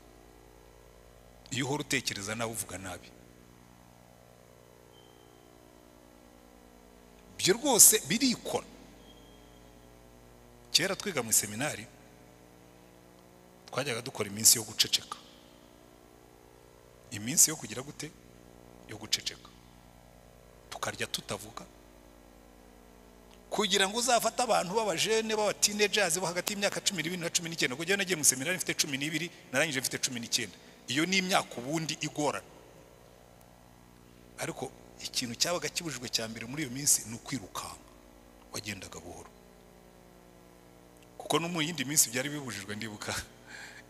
iyo uhora utekereza nawe uvuga nabi ibyo rwose birikora kera twiga mu iseminari twajyaga dukora iminsi yo guceceka iminsi yo kugira gute yo guceceka tukarya tutavuga kugira ngo uzafate abantu b'abajene b'abatinejazi bo hagati y'imyaka cumi n'ibiri na cumi n'icyenda kuko njyewe nagiye mu iseminari mfite cumi n'ibiri narangije mfite cumi n'icyenda iyo ni imyaka ubundi igorana ariko ikintu cyabaga kibujijwe cya mbere muri iyo minsi ni ukwirukanka wagendaga buhoro kuko no mu yindi minsi byari bibujijwe ndibuka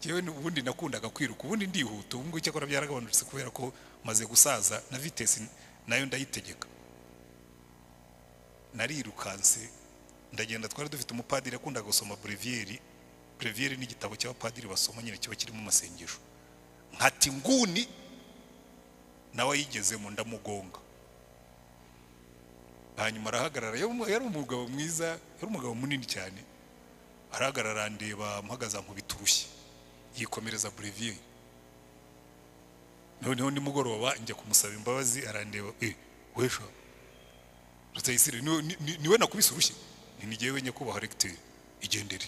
yewe ubundi nakundaga kwiruka ubundi ndihuta ubu ngubu icyakora byaragabanutse kubera ko maze gusaza na vitesi nayo ndayitegeka narirukanse ndagenda twari dufite umupadiri yakundaga gusoma breviyeri breviyeri ni igitabo cy'abapadiri basoma nyine kiba kirimo amasengesho nkati nguni nawe ayigezemo ndamugonga hanyuma arahagarara yari yari umugabo mwiza yari umugabo munini cyane arahagarara ndeba mpagaze ankubita urushyi yikomereza bureviyeri noneho nimugoroba njya kumusaba imbabazi arandeba eh wesha rutayisire niwe- ni- ni- niwe nakubise urushyi ni ni jyewe nyakubahwa regiteri igendere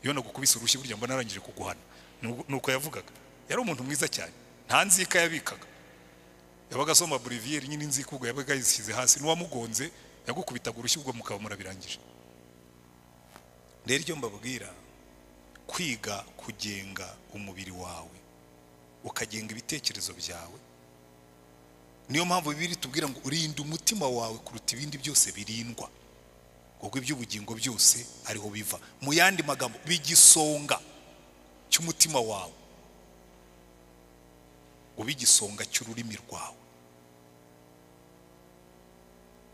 iyo nagukubise urushyi burya mba narangije kuguhana Ni- ni uko yavugaga yari umuntu mwiza cyane nta nzika yabikaga yabaga asoma bureviyeri nyine inzika ubwo yabaga yishyize hasi n'uwamugonze yagukubitaga urushyi ubwo mukaba murabirangije rero icyo mbabwira kwiga kugenga umubiri wawe ukagenga ibitekerezo byawe niyo mpamvu bibiri tubwira ngo urinde umutima wawe kuruta ibindi byose birindwa ubwo iby'ubugingo byose ariho biva mu yandi magambo bigisonga cy'umutima wawe ube igisonga cy'ururimi rwawe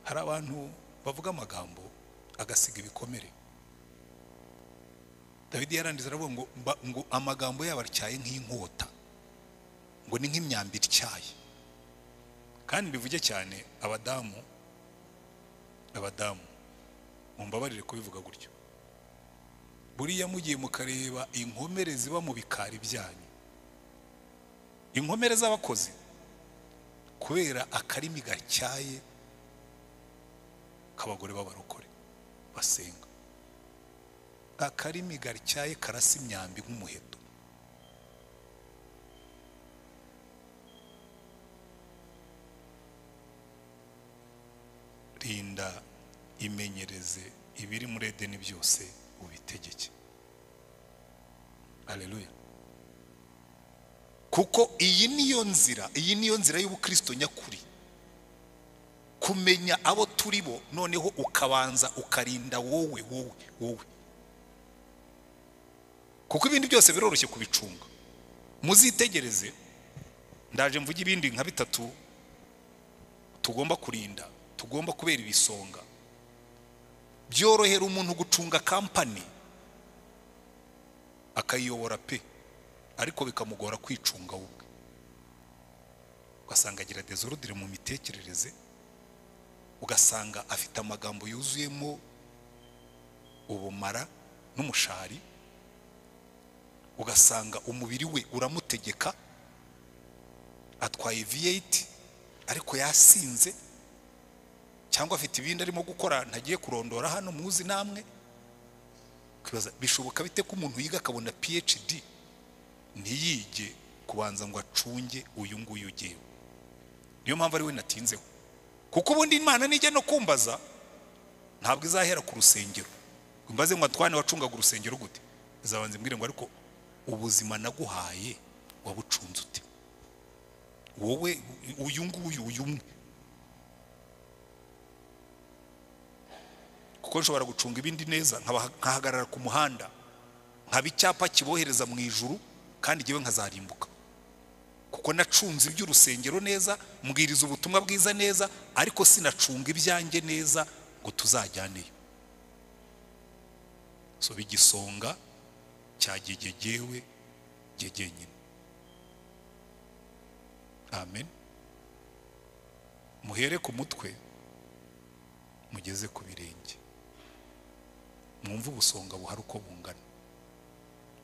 hari abantu bavuga amagambo agasiga ibikomere David yarangiza aravuga ngo mba- ngo amagambo yabo atyaye nk'inkota ngo ni nk'imyambi ityaye kandi bivuge cyane abadamu abadamu mumbabarire kubivuga gutyo buriya mugiye mukareba inkomere ziba mu bikari byanyu inkomere z'abakozi kubera akarimi gatyaye k'abagore b'abarokore basenga akarimi gatyaye karasa imyambi nk'umuheto rinda imenyereze ibiri muri edeni byose ubitegeke aleluya kuko iyi niyo nzira iyi niyo nzira y'ubukristo nyakuri kumenya abo turi bo noneho ukabanza ukarinda wowe wowe wowe kuko ibindi byose biroroshye kubicunga muzitegereze ndaje mvuge ibindi nka bitatu tugomba kurinda tugomba kubera ibisonga byorohera umuntu gucunga kampani akayiyobora pe ariko bikamugora kwicunga we ubwe ugasanga agira dezorudire mu mitekerereze ugasanga afite amagambo yuzuyemo ubumara n'umushari ugasanga umubiri we uramutegeka atwaye V8 ariko yasinze cyangwa afite ibindi arimo gukora ntagiye kurondora hano muzi namwe ukibaza bishoboka bite ko umuntu yiga akabona PhD ntiyige kubanza ngo acunge uyu nguyu ugewe niyo mpamvu ari we natinzeho kuko ubundi imana nijya no kumbaza ntabwo izahera ku rusengero ngo imbaze ngo atwane wacungaga urusengero gute izabanza imbwire ngo ariko ubuzima naguhaye wabucunze ute wowe uyu nguyu uyu umwe kuko nshobora gucunga ibindi neza nkaba- nkahagarara ku muhanda nkaba icyapa kibohereza mu ijuru kandi ngewe nkazarimbuka kuko nacunze iby'urusengero neza mbwiriza ubutumwa bwiza neza ariko sinacunga ibyanjye neza ngo tuzajyaneyo so igisonga cyagegegewe gegenyine amen muhere ku mutwe mugeze ku birenge mwumve ubusonga buhari uko bungana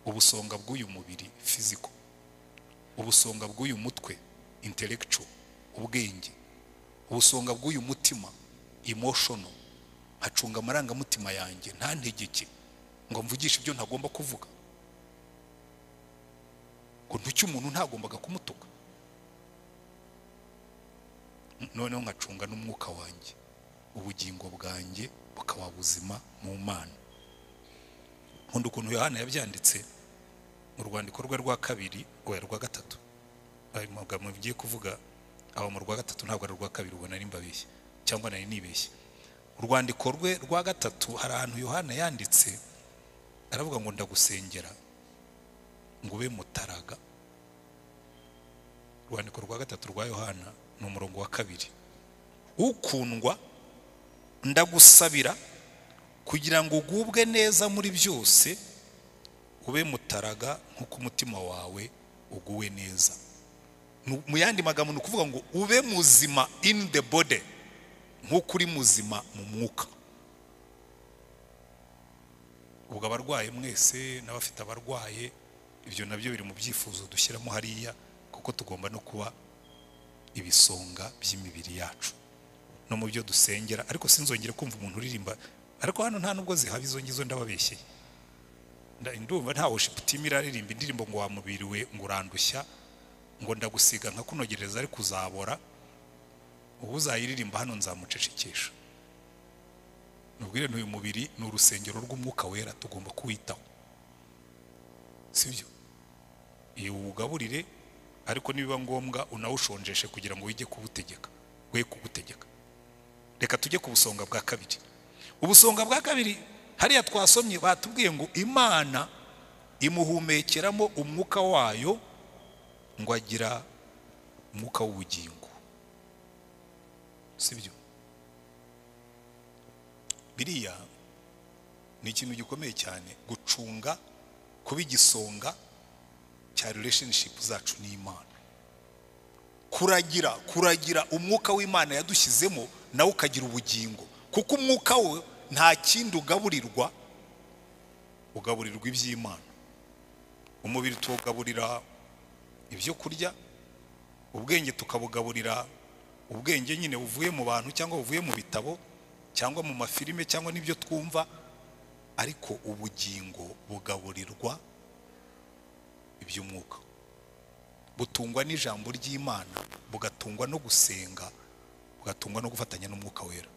ubusonga bw'uyu mubiri fiziko ubusonga bw'uyu mutwe intellectual ubwenge ubusonga bw'uyu mutima emotional hacunga amarangamutima yanjye nta ntegeke ngo mvugishe ibyo ntagomba kuvuga ngo ntuke umuntu ntagombaga kumutuka noneho nkacunga n'umwuka wanjye ubugingo bwanjye bukaba buzima mu mana nkunda ukuntu yohana yabyanditse mu rwandiko rwe rwa kabiri oya rwa gatatu ayo magambo bigiye kuvuga aho mu rwa gatatu ntabwo ari urwa kabiri ubwo nari mbabeshye cyangwa nari nibeshye urwandiko rwe rwa gatatu hari ahantu yohana yanditse aravuga ngo ndagusengera ngo ube mutaraga urwandiko rwa gatatu rwa yohana ni umurongo wa kabiri ukundwa ndagusabira kugira ngo ugubwe neza muri byose ube mutaraga nk'uko umutima wawe uguwe neza Nu- mu yandi magambo ni ukuvuga ngo ube muzima in the body nk'uko uri muzima mu mwuka ubwo abarwaye mwese n'abafite abarwaye ibyo nabyo biri mu byifuzo dushyiramo hariya kuko tugomba no kuba ibisonga by'imibiri yacu no mu byo dusengera ariko sinzongere kumva umuntu uririmba ariko hano nta nubwo zihaba izo ngizo ndababeshye Nda- ndumva nta worship team iraririmba indirimbo ngo wamubiriwe ngo urandushya ngo ndagusiga nkakunogereza ariko uzabora ubu uzayiririmba hano nzamucecekesha nubwire uyu mubiri ni urusengero rw'umwuka wera tugomba kuwitaho sibyo iyo uwugaburire ariko nibiba ngombwa unawushonjeshe kugira ngo wige kuwutegeka we kugutegeka reka tujye ku busonga bwa kabiri ubusonga bwa kabiri hariya twasomye batubwiye ngo imana imuhumekeramo umwuka wayo ngo agira umwuka w'ubugingo sibyo biriya ni ikintu gikomeye cyane gucunga kuba igisonga cya relationship zacu n'imana kuragira kuragira umwuka w'imana yadushyizemo nawe ukagira ubugingo kuko umwuka we nta kindi ugaburirwa ugaburirwa iby'imana umubiri tuwugaburira ibyo kurya ubwenge tukabugaburira ubwenge nyine buvuye mu bantu cyangwa buvuye mu bitabo cyangwa mu mafilime cyangwa n'ibyo twumva ariko ubugingo bugaburirwa iby'umwuka butungwa n'ijambo ry'imana bugatungwa no gusenga bugatungwa no gufatanya n'umwuka wera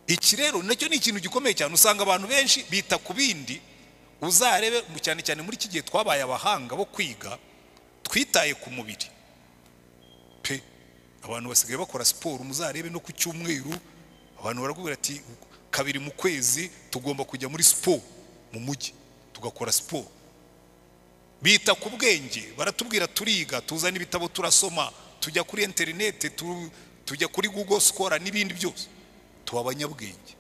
iki rero nacyo ni ikintu gikomeye cyane usanga abantu benshi bita ku bindi uzarebe mu- cyane cyane muri iki gihe twabaye abahanga bo kwiga twitaye ku mubiri pe abantu basigaye bakora siporo muzarebe no ku cyumweru abantu barakubwira ati kabiri mu kwezi tugomba kujya muri siporo mu mujyi tugakora siporo bita ku bwenge baratubwira turiga tuzana ibitabo turasoma tujya kuri interineti tu- tujya kuri google sukora n'ibindi byose tuba abanyabwenge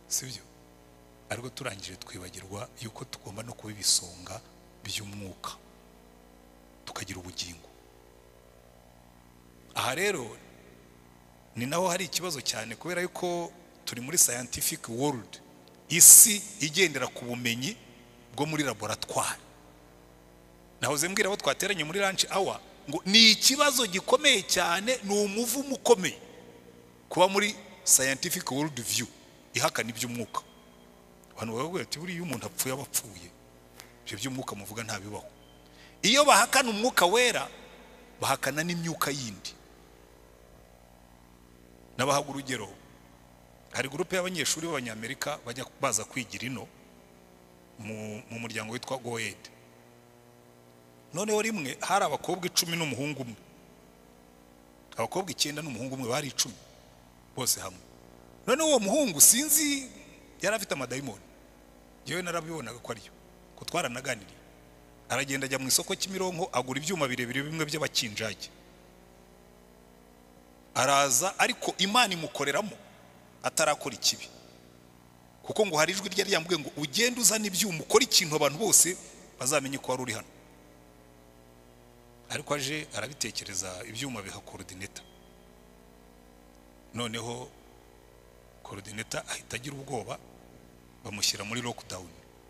si byo ariko turangije twibagirwa yuko tugomba no kuba ibisonga by'umwuka tukagira ubugingo aha rero ni naho hari ikibazo cyane kubera yuko turi muri scientific world isi igendera ku bumenyi bwo muri laboratwari nahoze mbwira abo twateranye muri lunch hour ngo ni ikibazo gikomeye cyane ni umuvumo ukomeye kuba muri scientific world view ihakana iby'umwuka abantu baravuga ati buriya iyo umuntu apfuye aba apfuye ibyo by'umwuka muvuga ntabibaho iyo bahakana umwuka wera bahakana n'imyuka yindi nabahaga urugero hari gurupe y'abanyeshuri b'abanyamerika bajya baza kwigira ino mu, mu muryango witwa goyed noneho rimwe hari abakobwa icumi n'umuhungu umwe abakobwa icyenda n'umuhungu umwe bari icumi bose hamwe noneho uwo muhungu sinzi yari afite amadayimoni yewe narabibonaga ko ariyo ko twaranaganiriye aragenda ajya mu isoko kimironko agura ibyuma birebire bimwe by'abakinjage araza ariko imana imukoreramo atarakora ikibi kuko ngo hari ijwi ryari ryamubwiye ngo ugende uzane ibyuma ukore ikintu abantu bose bazamenye ko wari uri hano ariko aje arabitekereza ibyuma biha korodineta noneho korodineta ahita agira ubwoba bamushyira muri lockdown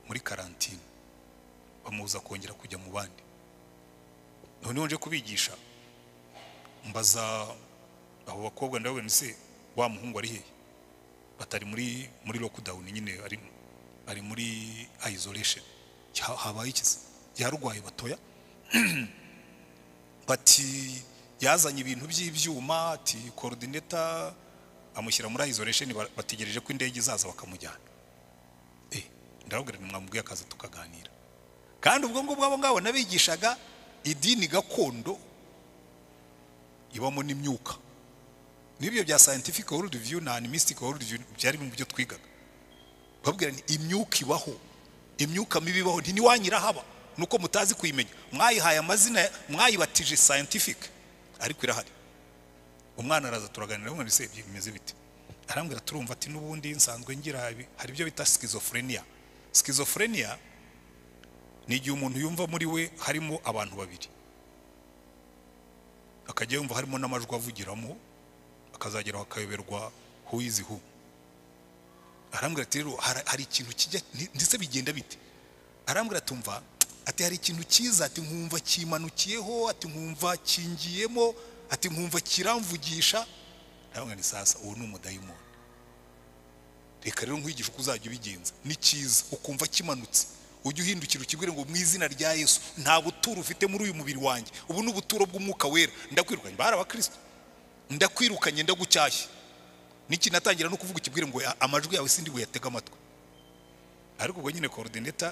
muri karantine bamubuza kongera kujya mu bandi noneho nje kubigisha mbaza abo bakobwa ndababwira nti se wa muhungu ari hehe batari muri muri lockdown nyine ari ari muri isolation Ya- habaye iki se yarwaye batoya bati yazanye ibintu by'ibyuma ati coordinator amushyira muri isolation ba- bategereje ko indege izaza bakamujyana eh ndababwira nti mwamubwiye akaza tukaganira kandi ubwo ngubwo abo ngabo nabigishaga idini gakondo ibamo n'imyuka n'ibyo bya scientific world view na animistic world view byari mu byo twigaga babwira ni imyuka ibaho imyuka mibi ibaho ntiwanyirahaba nuko mutazi kuyimenya mwayihaye amazina mwayibatije scientific ariko irahari umwana araza turaganira umwana ese ibyo bimeze bite arambwira turumva ati n'ubundi nsanzwe ngira ibi." hari ibyo bita schizophrenia schizophrenia ni igihe umuntu yumva muri we harimo abantu babiri akajya yumva harimo n'amajwi avugiramo akazageraho akayoberwa who is who arambwira ati rero hari hari ikintu kijya ndi- ndetse bigenda bite arambwira tumva ati hari ikintu cyiza ati nkumva kimanukiyeho ati nkumva kingiyemo ati nkumva kiramvugisha arambwira ni sasa uwo ni umudayimoni reka rero nkwigisha uko uzajya ubigenza ni cyiza ukumva kimanutse ujya uhindukira ukibwire ngo mu izina rya yesu nta buturo ufite muri uyu mubiri wanjye ubu ni ubuturo bw'umwuka wera ndakwirukanye bari abakristo ndakwirukanye ndagucyashye niki natangira no kuvuga ikibwire ngo "A- amajwi yawe sindi buyatege amatwi ariko ubwo nyine coordinator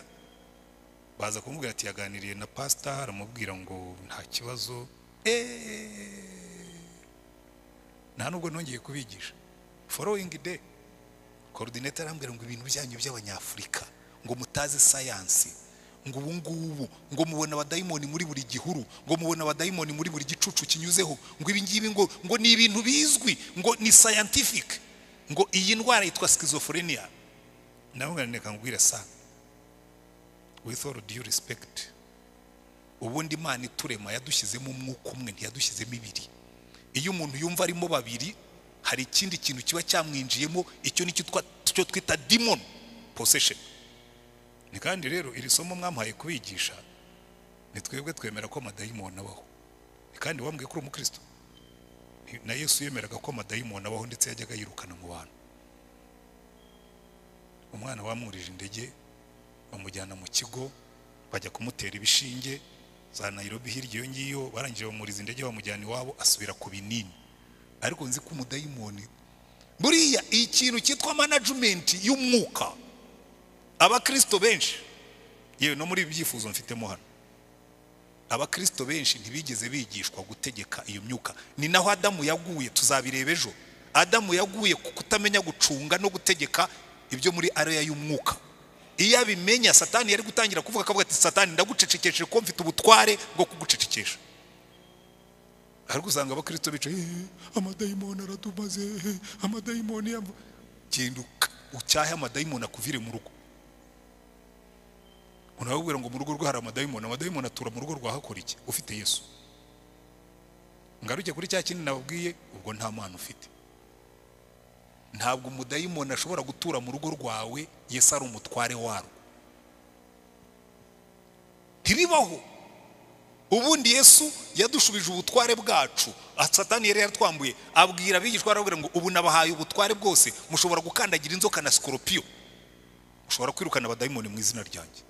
baza kumubwira ati yaganiriye na pastor aramubwira ngo nta kibazo Eh, nta nubwo nongeye kubigisha following day coordinator arambwira ngo ibintu byanyu by'abanyafurika ngo mutazi sayansi ngo ubu ngubu ngo mubona abadayimoni muri buri gihuru ngo mubona abadayimoni muri buri gicucu kinyuzeho ngo ibi ngibi ngo ngo ni ibintu bizwi ngo ni scientific ngo iyi ndwara yitwa schizophrenia nawe nganireka nkubwire sa with all due respect ubundi imana iturema yadushyizemo umwuka umwe ntiyadushyizemo ibiri iyo umuntu yumva arimo babiri hari ikindi kintu kiba cyamwinjiyemo icyo ni cyo twa- cyo twita demon possession ni kandi rero iri somo mwamuhaye kubigisha ni twebwe twemera ko amadayimoni abaho ni kandi wambwiye ko uri umukristo Ni- na yesu yemeraga ko amadayimoni abaho ndetse yajyaga yirukana mu bantu umwana wamwurije indege bamujyana mu kigo bajya kumutera ibishinge za nayirobi hirya iyo ngiyo barangije bamuriza indege bamujyana iwabo asubira ku binini ariko nzi ko umudayimoni buriya ikintu cyitwa management y'umwuka abakristo benshi yewe no muri ibi byifuzo mfitemo hano abakristo benshi ntibigeze bigishwa gutegeka iyo myuka ni naho adamu yaguye tuzabireba ejo adamu yaguye ku kutamenya gucunga no gutegeka ibyo muri areya y'umwuka iyo abimenya satani yari gutangira kuvuga akavuga ati satani ndagucecekeshe ko mfite ubutware bwo kugucecekesha ariko usanga abakristo bicaye "Eh, amadayimoni aradumaze eh, amadayimoni yamvu genda uka- ucyahe amadayimoni akuvire mu rugo unababwira ngo mu rugo rwe hari amadayimoni amadayimoni atura mu rugo rwa hakora iki ufite yesu ngaruke kuri cya kindi nababwiye ubwo nta mpano ufite ntabwo umudayimoni ashobora gutura mu rugo rwawe yesu ari umutware warwo ntibibaho ubundi yesu yadushubije ubutware bwacu Ah, satani yari yaratwambuye abwira abigishwa arababwira ngo ubu nabahaye ubutware bwose mushobora gukandagira inzoka na sikoropiyo mushobora kwirukana abadayimoni mu izina ryanjye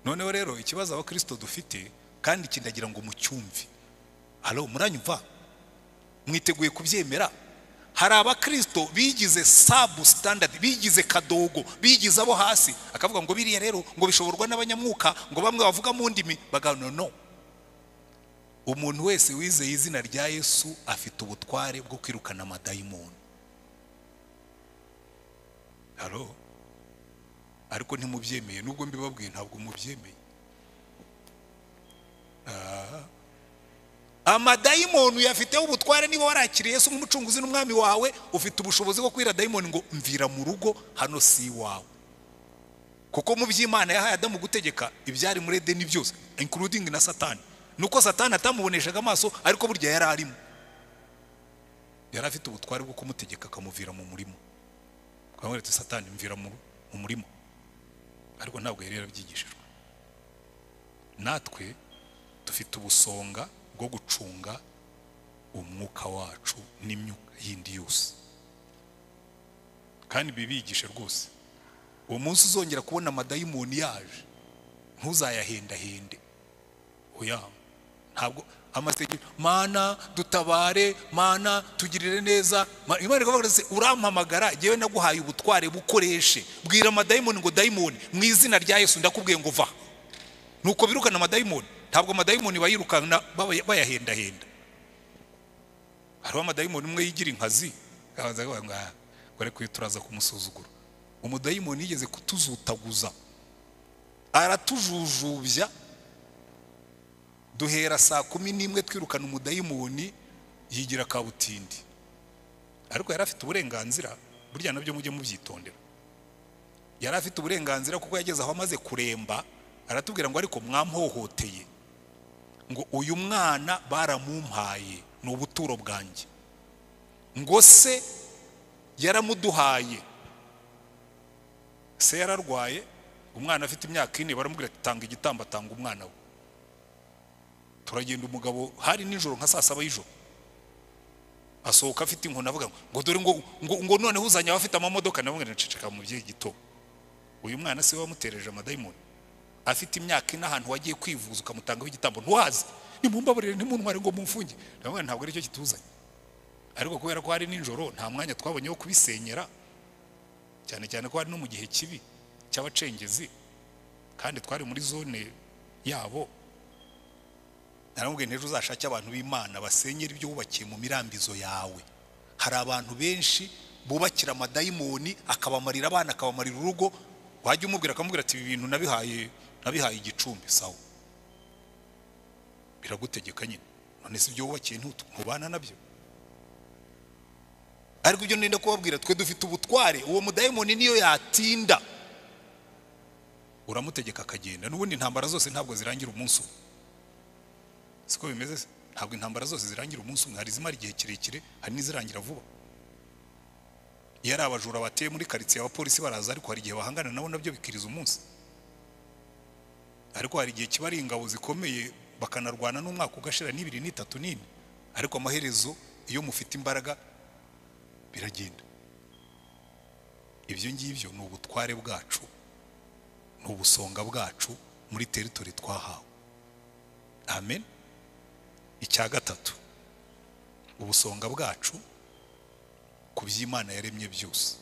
noneho rero ikibazo abakristo dufite kandi kindagira ngo mucyumve halo muranyumva mwiteguye kubyemera hari abakristo bigize sabu standard bigize kadogo bigize abo hasi akavuga ngo biriya rero ngo bishoborwa n'abanyamwuka ngo bamwe bavuga mu ndimi bagano no umuntu wese wizeye izina rya yesu afite ubutware bwo kwirukana amadayimoni halo ariko ntimubyemeye nubwo mbibabwiye ntabwo mubyemeye Ah. amadayimoni uyafiteho ubutware niba warakiriye yesu nk'umucunguzi n'umwami wawe ufite ubushobozi bwo kwira dayimoni ngo mvira mu rugo hano si iwawe kuko mu by'imana yahaye adamu gutegeka ibyari muri edeni byose including na satani nuko satani atamuboneshaga amaso ariko burya yari arimo yari afite ubutware bwo kumutegeka akamuvira mu murimo twamweretse ati satani mvira mu mu murima ariko ntabwo yari yarabyigishijwe natwe dufite ubusonga bwo gucunga umwuka wacu n'imyuka yindi yose kandi bibigishe rwose uwo munsi uzongera kubona amadayimoni yaje ntuzayahendahende oya ntabwo amasengesho mana dutabare mana tugirire neza Ma- imana ikavuga iti urampamagara yewe naguhaye ubutware bukoreshe bwira amadayimoni ngo dayimoni mu izina rya yesu ndakubwiye ngo va nuko birukana amadayimoni ntabwo amadayimoni bayirukana bayahendahenda hariho amadayimoni umwe yigira inkazi akabanza akavuga ngo "Ah, gore kuyo turaza kumusuzugura umudayimoni yigeze kutuzutaguza aratujujubya duhera saa kumi n'imwe twirukana umudayimoni yigira kabutindi ariko yari afite uburenganzira burya nabyo mujye mubyitondera yari afite uburenganzira kuko yageze aho amaze kuremba aratubwira ngo ariko mwamuhohoteye ngo uyu mwana baramumpaye ni ubuturo bwanjye ngo se yaramuduhaye se yararwaye umwana afite imyaka ine baramubwira ati tanga igitambo atanga umwana we turagenda umugabo hari nijoro nka saa saba y'ijoro asohoka afite inkoni avuga ngo ngo dore ngo ngo ngo noneho uzanye abafite amamodoka nabo ngo ceceka mu byeyi gito uyu mwana se wamutereje amadayimoni afite imyaka ine ahantu wagiye kwivuza ukamutangaho igitambo ntuhazi nimumbaburire ntimuntware ngo mumfunge ndabona ntabwo aricyo kituzanye ariko kubera ko hari nijoro nta mwanya twabonye wo kubisenyera cyane cyane ko hari no mu gihe kibi cy'abacengezi kandi twari muri zone yabo naramubwiye ejo uzashake abantu b'imana basenyera ibyo wubakiye mu mirambizo yawe hari abantu benshi bubakira amadayimoni akabamarira abana akabamarira urugo wajya umubwira akamubwira ati ibi bintu nabihaye nabihaye igicumbi sawa biragutegeka nyine none si ibyo wubakiye ntutu ntubana nabyo ariko ibyo nenda kubabwira twe dufite ubutware uwo mudayimoni niyo yatinda uramutegeka akagenda n'ubundi intambara zose ntabwo zirangira umunsi umwe siko bimeze se? ntabwo intambara zose zirangira umunsi umwe hari izimara igihe kirekire hari n'izirangira vuba iyo ari abajura bateye muri karitsiye abapolisi baraza ariko hari igihe bahangana nabo nabyo bikiriza umunsi ariko hari igihe kiba ari ingabo zikomeye bakanarwana n'umwaka ugashira n'ibiri n'itatu n'ine ariko amaherezo iyo mufite imbaraga biragenda ibyo ngibyo ni ubutware bwacu ni ubusonga bwacu muri teritori twahawe amen icya gatatu ubusonga bwacu ku by'imana yaremye byose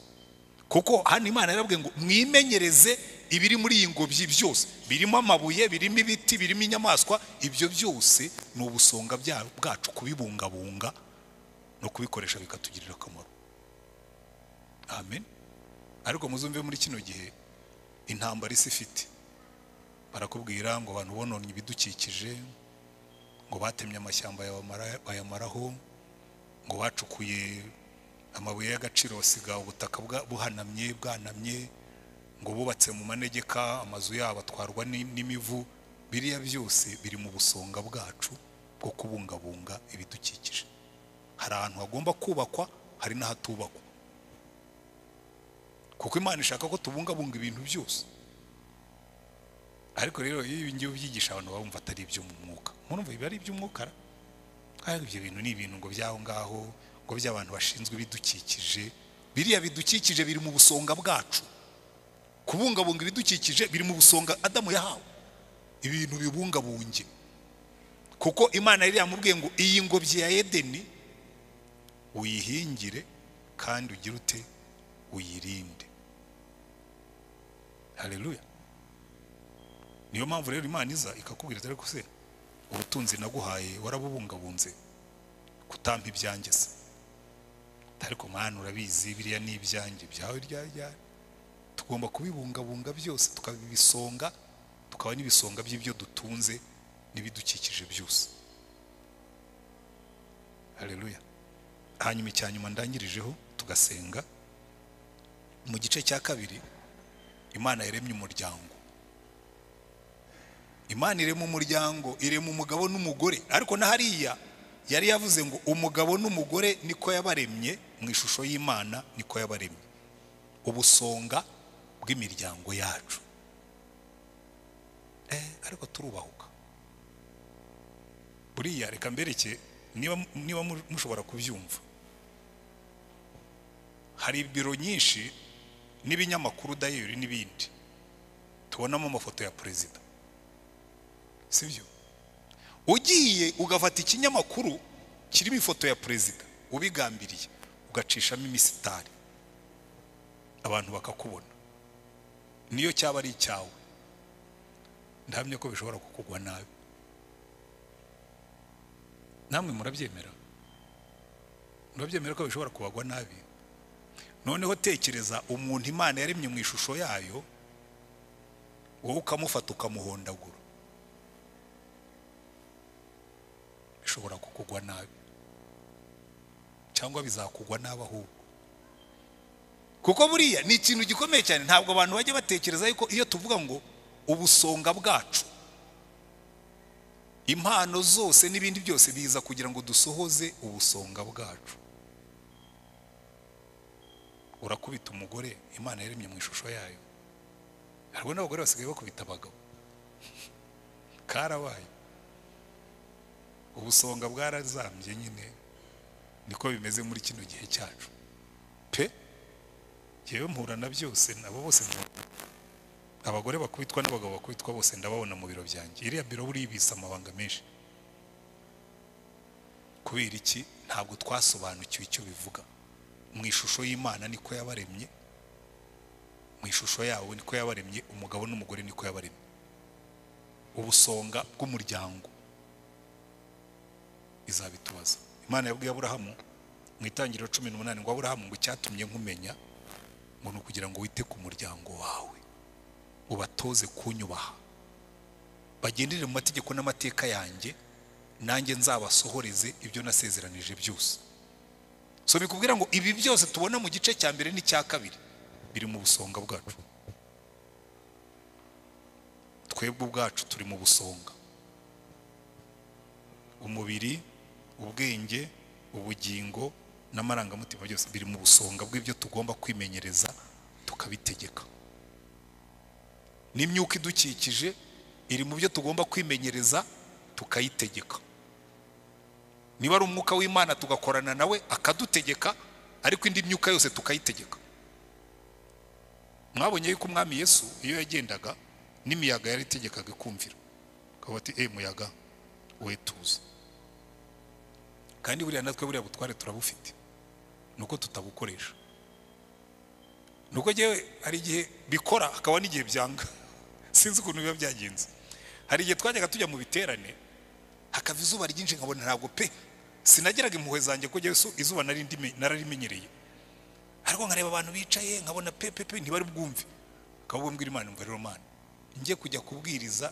kuko hano imana yarabwiye ngo mwimenyereze ibiri muri iyi ngobyi byose birimo amabuye birimo ibiti birimo inyamaswa ibyo byose ni ubusonga bya- bwacu kubibungabunga no kubikoresha bikatugirira akamaro amen ariko muzumve muri kino gihe intambara isi ifite barakubwira ngo abantu bononye ibidukikije ngo batemye amashyamba bayamara- bayamaraho ngo bacukuye amabuye y'agaciro basiga ubutaka bwa- buhanamye bwanamye ngo bubatse mu manegeka amazu yabo atwarwa ni- n'imivu biriya byose biri mu busonga bwacu bwo kubungabunga ibidukikije hari ahantu hagomba kubakwa hari n'ahatubakwa kuko imana ishaka ko tubungabunga ibintu byose ariko rero iyo ibi ngibi ubyigisha abantu bumva atari ibyo mu mwuka murumva biba ari iby'umwuka ra? kandi ibyo bintu ni ibintu ngo by'aho ngaho ngo by'abantu bashinzwe ibidukikije biriya bidukikije biri mu busonga bwacu kubungabunga ibidukikije biri mu busonga adamu yahawe ibintu bibungabunge kuko imana yari yamubwiye ngo iyi ngobyi ya edeni uyihingire kandi ugire ute uyirinde haleluya niyo mpamvu rero imana iza ikakubwira ati ariko se ubutunzi naguhaye warabubungabunze kutampa ibyanjye se ariko mwana urabizi biriya ni ibyanjye byawe ryari ryari tugomba kubibungabunga byose tukaba ibisonga tukaba n'ibisonga by'ibyo dutunze n'ibidukikije byose haleluya hanyuma icya nyuma ndangirijeho tugasenga mu gice cya kabiri imana yaremye umuryango imana irema umuryango irema umugabo n'umugore ariko na hariya yari yavuze ngo umugabo n'umugore niko yabaremye mu ishusho y'imana niko yabaremye ubusonga bw'imiryango yacu eh, ariko turubahuka buriya reka mbereke niba niba mu- mushobora kubyumva hari biro nyinshi n'ibinyamakuru dayeri n'ibindi tubonamo amafoto ya perezida sibyo ugiye ugafata ikinyamakuru kirimo ifoto ya perezida ubigambiriye ugacishamo imisitari abantu bakakubona niyo cyaba ari icyawe ndahamya ko bishobora kukugwa nabi namwe murabyemera urabyemera ko bishobora kubagwa nabi noneho tekereza umuntu imana yaremye mu ishusho yayo wowe ukamufata ukamuhondagura bishobora kukugwa nabi cyangwa bizakugwa nabi ahubwo kuko buriya ni ikintu gikomeye cyane ntabwo abantu bajya batekereza yuko iyo tuvuga ngo ubusonga bwacu impano zose n'ibindi byose biza kugira ngo dusohoze ubusonga bwacu urakubita umugore imana yaremye mu ishusho yayo hariho n'abagore basigaye bakubita abagabo karabaye ubusonga bwarazambye nyine niko bimeze muri kino gihe cyacu pe yewe mpura na byose nabo bose mpura. abagore bakubitwa n'abagabo bakubitwa bose ndababona mu biro byanjye iriya biro buriya ibitse amabanga menshi kubera iki ntabwo twasobanukiwe icyo bivuga mu ishusho y'imana niko yabaremye mu ishusho yawo niko yabaremye umugabo n'umugore niko yabaremye ubusonga bw'umuryango izabitubaza imana yabwiye aburahamu mu itangiriro cumi n'umunani ngo aburahamu ngo icyatumye nkumenya ngo ni ukugira ngo wite ku muryango wawe ubatoze kunyubaha bagendere mu mategeko n'amateka yanjye nanjye nzabasohoreze ibyo nasezeranije byose so bikubwira ngo ibi byose tubona mu gice cya mbere n'icya kabiri biri mu busonga bwacu twebwe ubwacu turi mu busonga umubiri ubwenge ubugingo n'amarangamutima byose biri mu busonga bw'ibyo tugomba kwimenyereza tukabitegeka n'imyuka idukikije iri mu byo tugomba kwimenyereza tukayitegeka niba ari umwuka w'imana tugakorana nawe akadutegeka ariko indi myuka yose tukayitegeka mwabonye yuko umwami yesu iyo yagendaga n'imiyaga yari itegekaga ikumvira akavuga ati eee muyaga we tuza kandi buriya natwe buriya butware turabufite ni uko tutabukoresha ni uko ngewe hari igihe bikora hakaba n'igihe byanga sinzi ukuntu biba byagenze hari igihe twajyaga tujya mu biterane hakava izuba ryinshi nkabona ntabwo pe sinageraga impuhwe zanjye ko ngewe izuba nari ndime- nararimenyereye ariko nkareba abantu bicaye nkabona pe pe pe ntibari bwumve akaba mbwira imana imva rero mana njye kujya kubwiriza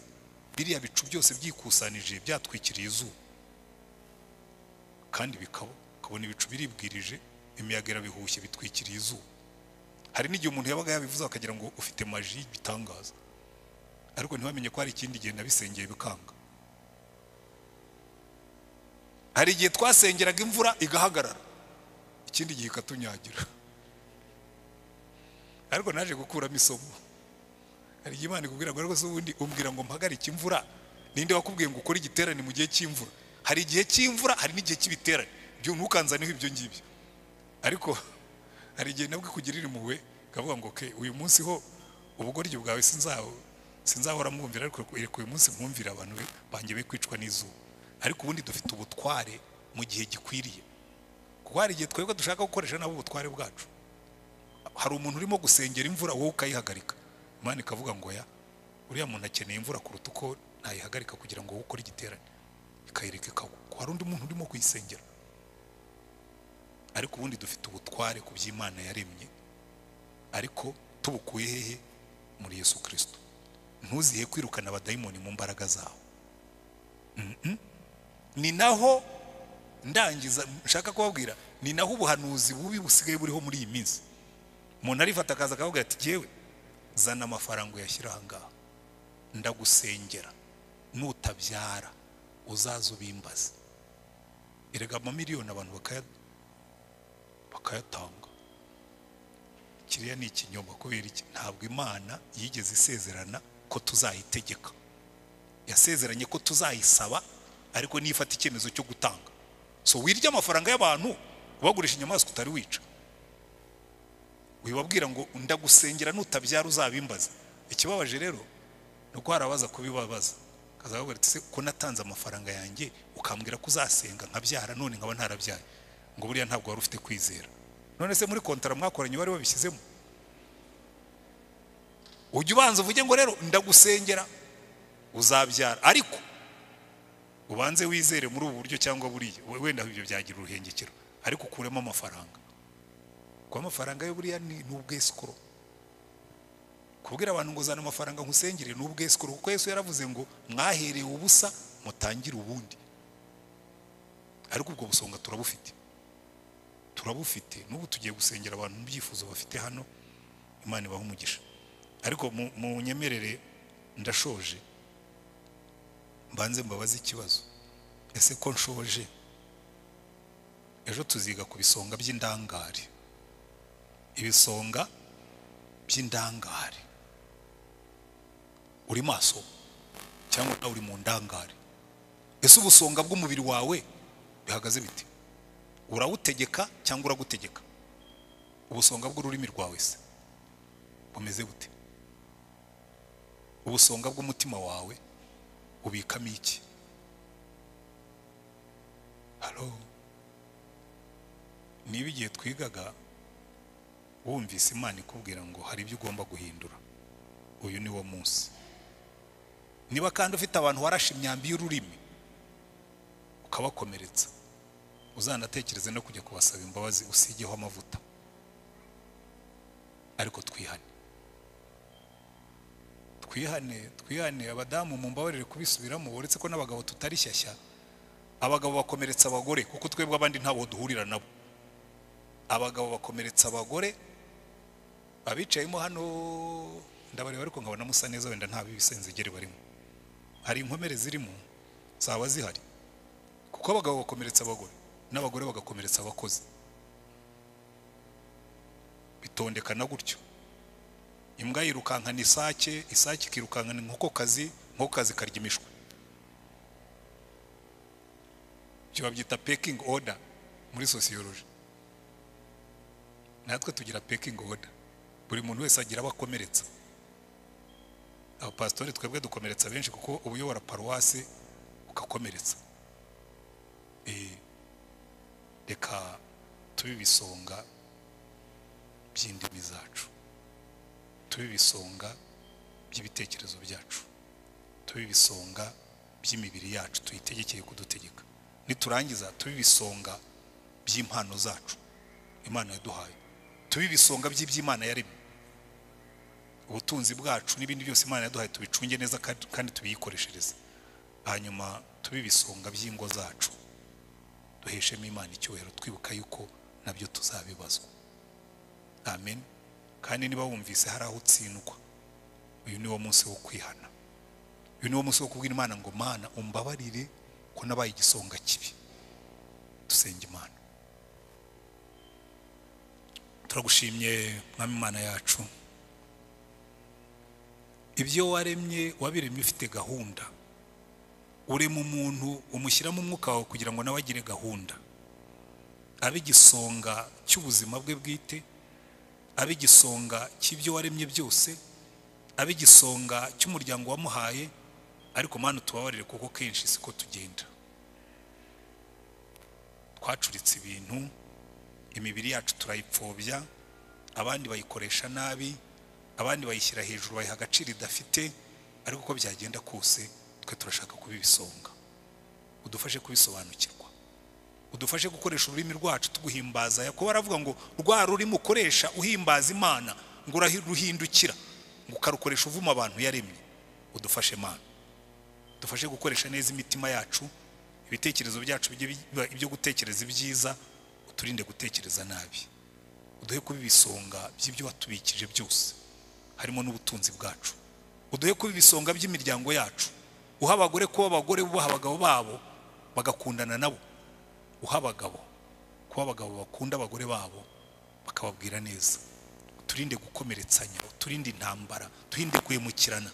biriya bicu byose byikusanije byatwikiriye izuba kandi bikaba ukabona ibicu biribwirije imiyaga irabihushye bitwikiriye izuba hari n'igihe umuntu yabaga yabivuze akagira ngo ufite maji y'igitangaza ariko ntibamenye ko hari ikindi gihe nabisengeye bikanga hari igihe twasengeraga imvura igahagarara ikindi gihe ikatunyagira ariko naje gukuramo isomo hari igihe imana ikubwira ngo ariko se ubundi umbwira ngo mpagarike imvura ninde wakubwiye ngo ukore igiterane mu gihe cy'imvura hari igihe cy'imvura hari n'igihe cy'ibiterane byo ntukanzaneho ibyo ngibyo ariko hari igihe nabwo ikugirira impuhwe ikavuga ngo ke uyu munsi ho ubugoryi bwawe sinzaho sinzahora mwumvira ariko reka uyu munsi mwumvira abantu be- banjye be kwicwa n'izuba ariko ubundi dufite ubutware mu gihe gikwiriye kuko hari igihe twebwe dushaka gukoresha nabo ubutware bwacu hari umuntu urimo gusengera imvura wowe ukayihagarika imana ikavuga ngo ya uriya muntu akeneye imvura kuruta uko ntayihagarika kugira ngo wowe ukore igiterane ikayireka ikagwa ko hari undi muntu urimo kuyisengera ariko ubundi dufite ubutware ku by'imana yaremye ariko tubukuye hehe muri yesu kirisito ntuzihe kwirukana abadayimoni mu mbaraga zawo Mm-mm. ni naho ndangiza nshaka kubabwira ni naho ubuhanuzi bubi busigaye buriho muri iyi minsi umuntu arifata akaza akavuga ati yewe zana amafaranga uyashyira aha ngaha ndagusengera nutabyara uzaze ubimbaze erega amamiliyoni abantu bakaya bakayatanga kiriya ni ikinyoma kubera iki ntabwo imana yigeze isezerana ko tuzayitegeka yasezeranye ko tuzayisaba ariko niyo ifata icyemezo cyo gutanga so wirya amafaranga y'abantu ubagurisha inyamaswa utari wica wibabwira ngo ndagusengera nutabyara uzabimbaze ikibabaje rero ni uko hari abaza kubibabaza akazababwira ati se ko natanze amafaranga yanjye ukambwira ko uzasenga nkabyara none nkaba ntarabyaye ngo buriya ntabwo wari ufite kwizera none se muri kontara mwakoranye bari babishyizemo ujya ubanza uvuge ngo rero ndagusengera uzabyara ariko ubanze wizere muri ubu buryo cyangwa buriya we- wenda ibyo byagira uruhengekero ariko ukuremo amafaranga kuko amafaranga yo buriya ni ni ubwesikoro kubwira abantu ngo zana amafaranga nkusengere ni ubwesikoro kuko yesu yaravuze ngo mwahereye ubusa mutangire ubundi ariko ubwo busonga turabufite turabufite n'ubu tugiye gusengera abantu mu byifuzo bafite hano imana ibaha umugisha ariko mu- mu nyemerere ndashoje mbanze mbabaze ikibazo ese ko nshoje ejo tuziga ku bisonga by'indangare ibisonga by'indangare uri maso cyangwa nawe uri mu ndangare ese ubusonga bw'umubiri wawe bihagaze bite urawutegeka cyangwa uragutegeka ubusonga bw'ururimi rwawe se bumeze bute ubusonga bw'umutima wawe ubikamo iki halo niba igihe twigaga wumvise imana ikubwira ngo hari ibyo ugomba guhindura uyu ni wo munsi niba kandi ufite abantu warashe imyambi y'ururimi ukabakomeretsa uzanatekereze no kujya kubasaba imbabazi usigeho amavuta ariko twihane twihane twihane abadamu mumbabarire kubisubiramo uretse ko n'abagabo tutari shyashya abagabo bakomeretsa abagore kuko twebwe abandi ntabwo duhurira nabo abagabo bakomeretsa abagore abicayemo hano ndabareba ariko nkabona musa neza wenda nta b'ibisenzegeri barimo hari inkomere zirimo zaba zihari kuko abagabo bakomeretsa abagore n'abagore bagakomeretsa abakozi bitondekana gutyo imbwa yirukankana isake isake ikirukankana inkokokazi inkokokazi karya imishwi ibyo babyita pekingi oda muri sosiyoloji natwe tugira pekingi oda buri muntu wese agira abo akomeretsa abapasitori twebwe dukomeretsa benshi kuko uba uyobora paruwasi ugakomeretsa Eh, reka tube ibisonga by'indimi zacu tube ibisonga by'ibitekerezo byacu tube ibisonga by'imibiri yacu tuyitegekeye kudutegeka niturangiza tube ibisonga by'impano zacu imana yaduhaye tube ibisonga by'iby'imana yaremye ubutunzi bwacu n'ibindi byose imana yaduhaye tubicunge neza kandi- kandi tubiyikoreshereze hanyuma tube ibisonga by'ingo zacu duheshemo imana icyubahiro twibuka yuko nabyo tuzabibazwa amen kandi niba wumvise hari aho utsindwa uyu ni wo munsi wo kwihana uyu ni wo munsi wo kubwira imana ngo mana umbabarire ko nabaye igisonga kibi dusenge imana turagushimye mwami imana yacu ibyo waremye wabiremye ufite gahunda urema umuntu umushyiramo umwuka wawe kugira ngo nawe agire gahunda abe igisonga cy'ubuzima bwe bwite abe igisonga cy'ibyo waremye byose abe igisonga cy'umuryango wamuhaye ariko mana utubabarire kuko kenshi siko tugenda twacuritse ibintu imibiri yacu turayipfobya abandi bayikoresha nabi abandi bayishyira hejuru bayiha agaciro idafite ariko uko byagenda kose twe turashaka kuba ibisonga udufashe kubisobanukirwa udufashe gukoresha ururimi rwacu tuguhimbaza yakobo aravuga ngo rwa rurimi ukoresha uhimbaza imana ngo uraruhindukira ngo ukarukoresha uvuma abantu yaremye udufashe mana dufashe gukoresha neza imitima yacu ibitekerezo byacu bijye biba ibyo gutekereza ibyiza uturinde gutekereza nabi uduhe kuba ibisonga by'ibyo watubikije byose harimo n'ubutunzi bwacu uduhe kuba ibisonga by'imiryango yacu uha abagore kuba abagore bubaha abagabo babo bagakundana nabo uha abagabo kuba abagabo bakunda abagore babo bakababwira neza uturinde gukomeretsanya uturinde intambara turinde kwimukirana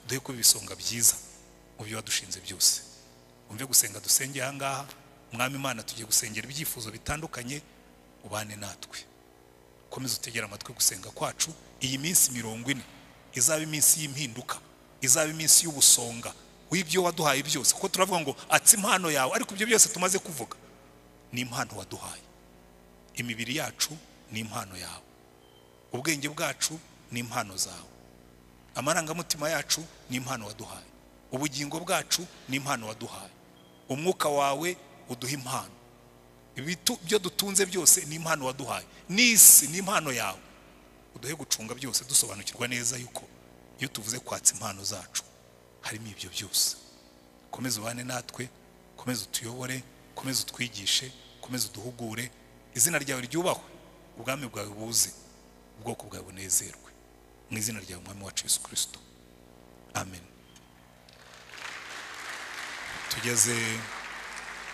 uduhe kuba ibisonga byiza mu byo wadushinze byose umve gusenga dusenge aha ngaha mwami imana tugiye gusengera ibyifuzo bitandukanye ubane natwe komeza utegere amatwi gusenga kwacu iyi minsi mirongo ine izaba iminsi y'impinduka izaba iminsi y'ubusonga w'ibyo waduhaye byose kuko turavuga ngo atse impano yawe ariko ibyo byose tumaze kuvuga ni impano waduhaye imibiri yacu ni impano yawe ubwenge bwacu ni impano zawe amarangamutima yacu ni impano waduhaye ubugingo bwacu ni impano waduhaye umwuka wawe uduha impano Ibitu- byo dutunze byose ni impano waduhaye n'isi ni impano yawe uduhe gucunga byose dusobanukirwa neza yuko iyo tuvuze kwatsa impano zacu harimo ibyo byose komeza ubane natwe komeza utuyobore komeza utwigishe komeza uduhugure izina ryawe ryubahwe ubwami bwawe buze ubwoko bwawe bunezerwe mu izina ryawe umwami wacu yesu kirisito amen tugeze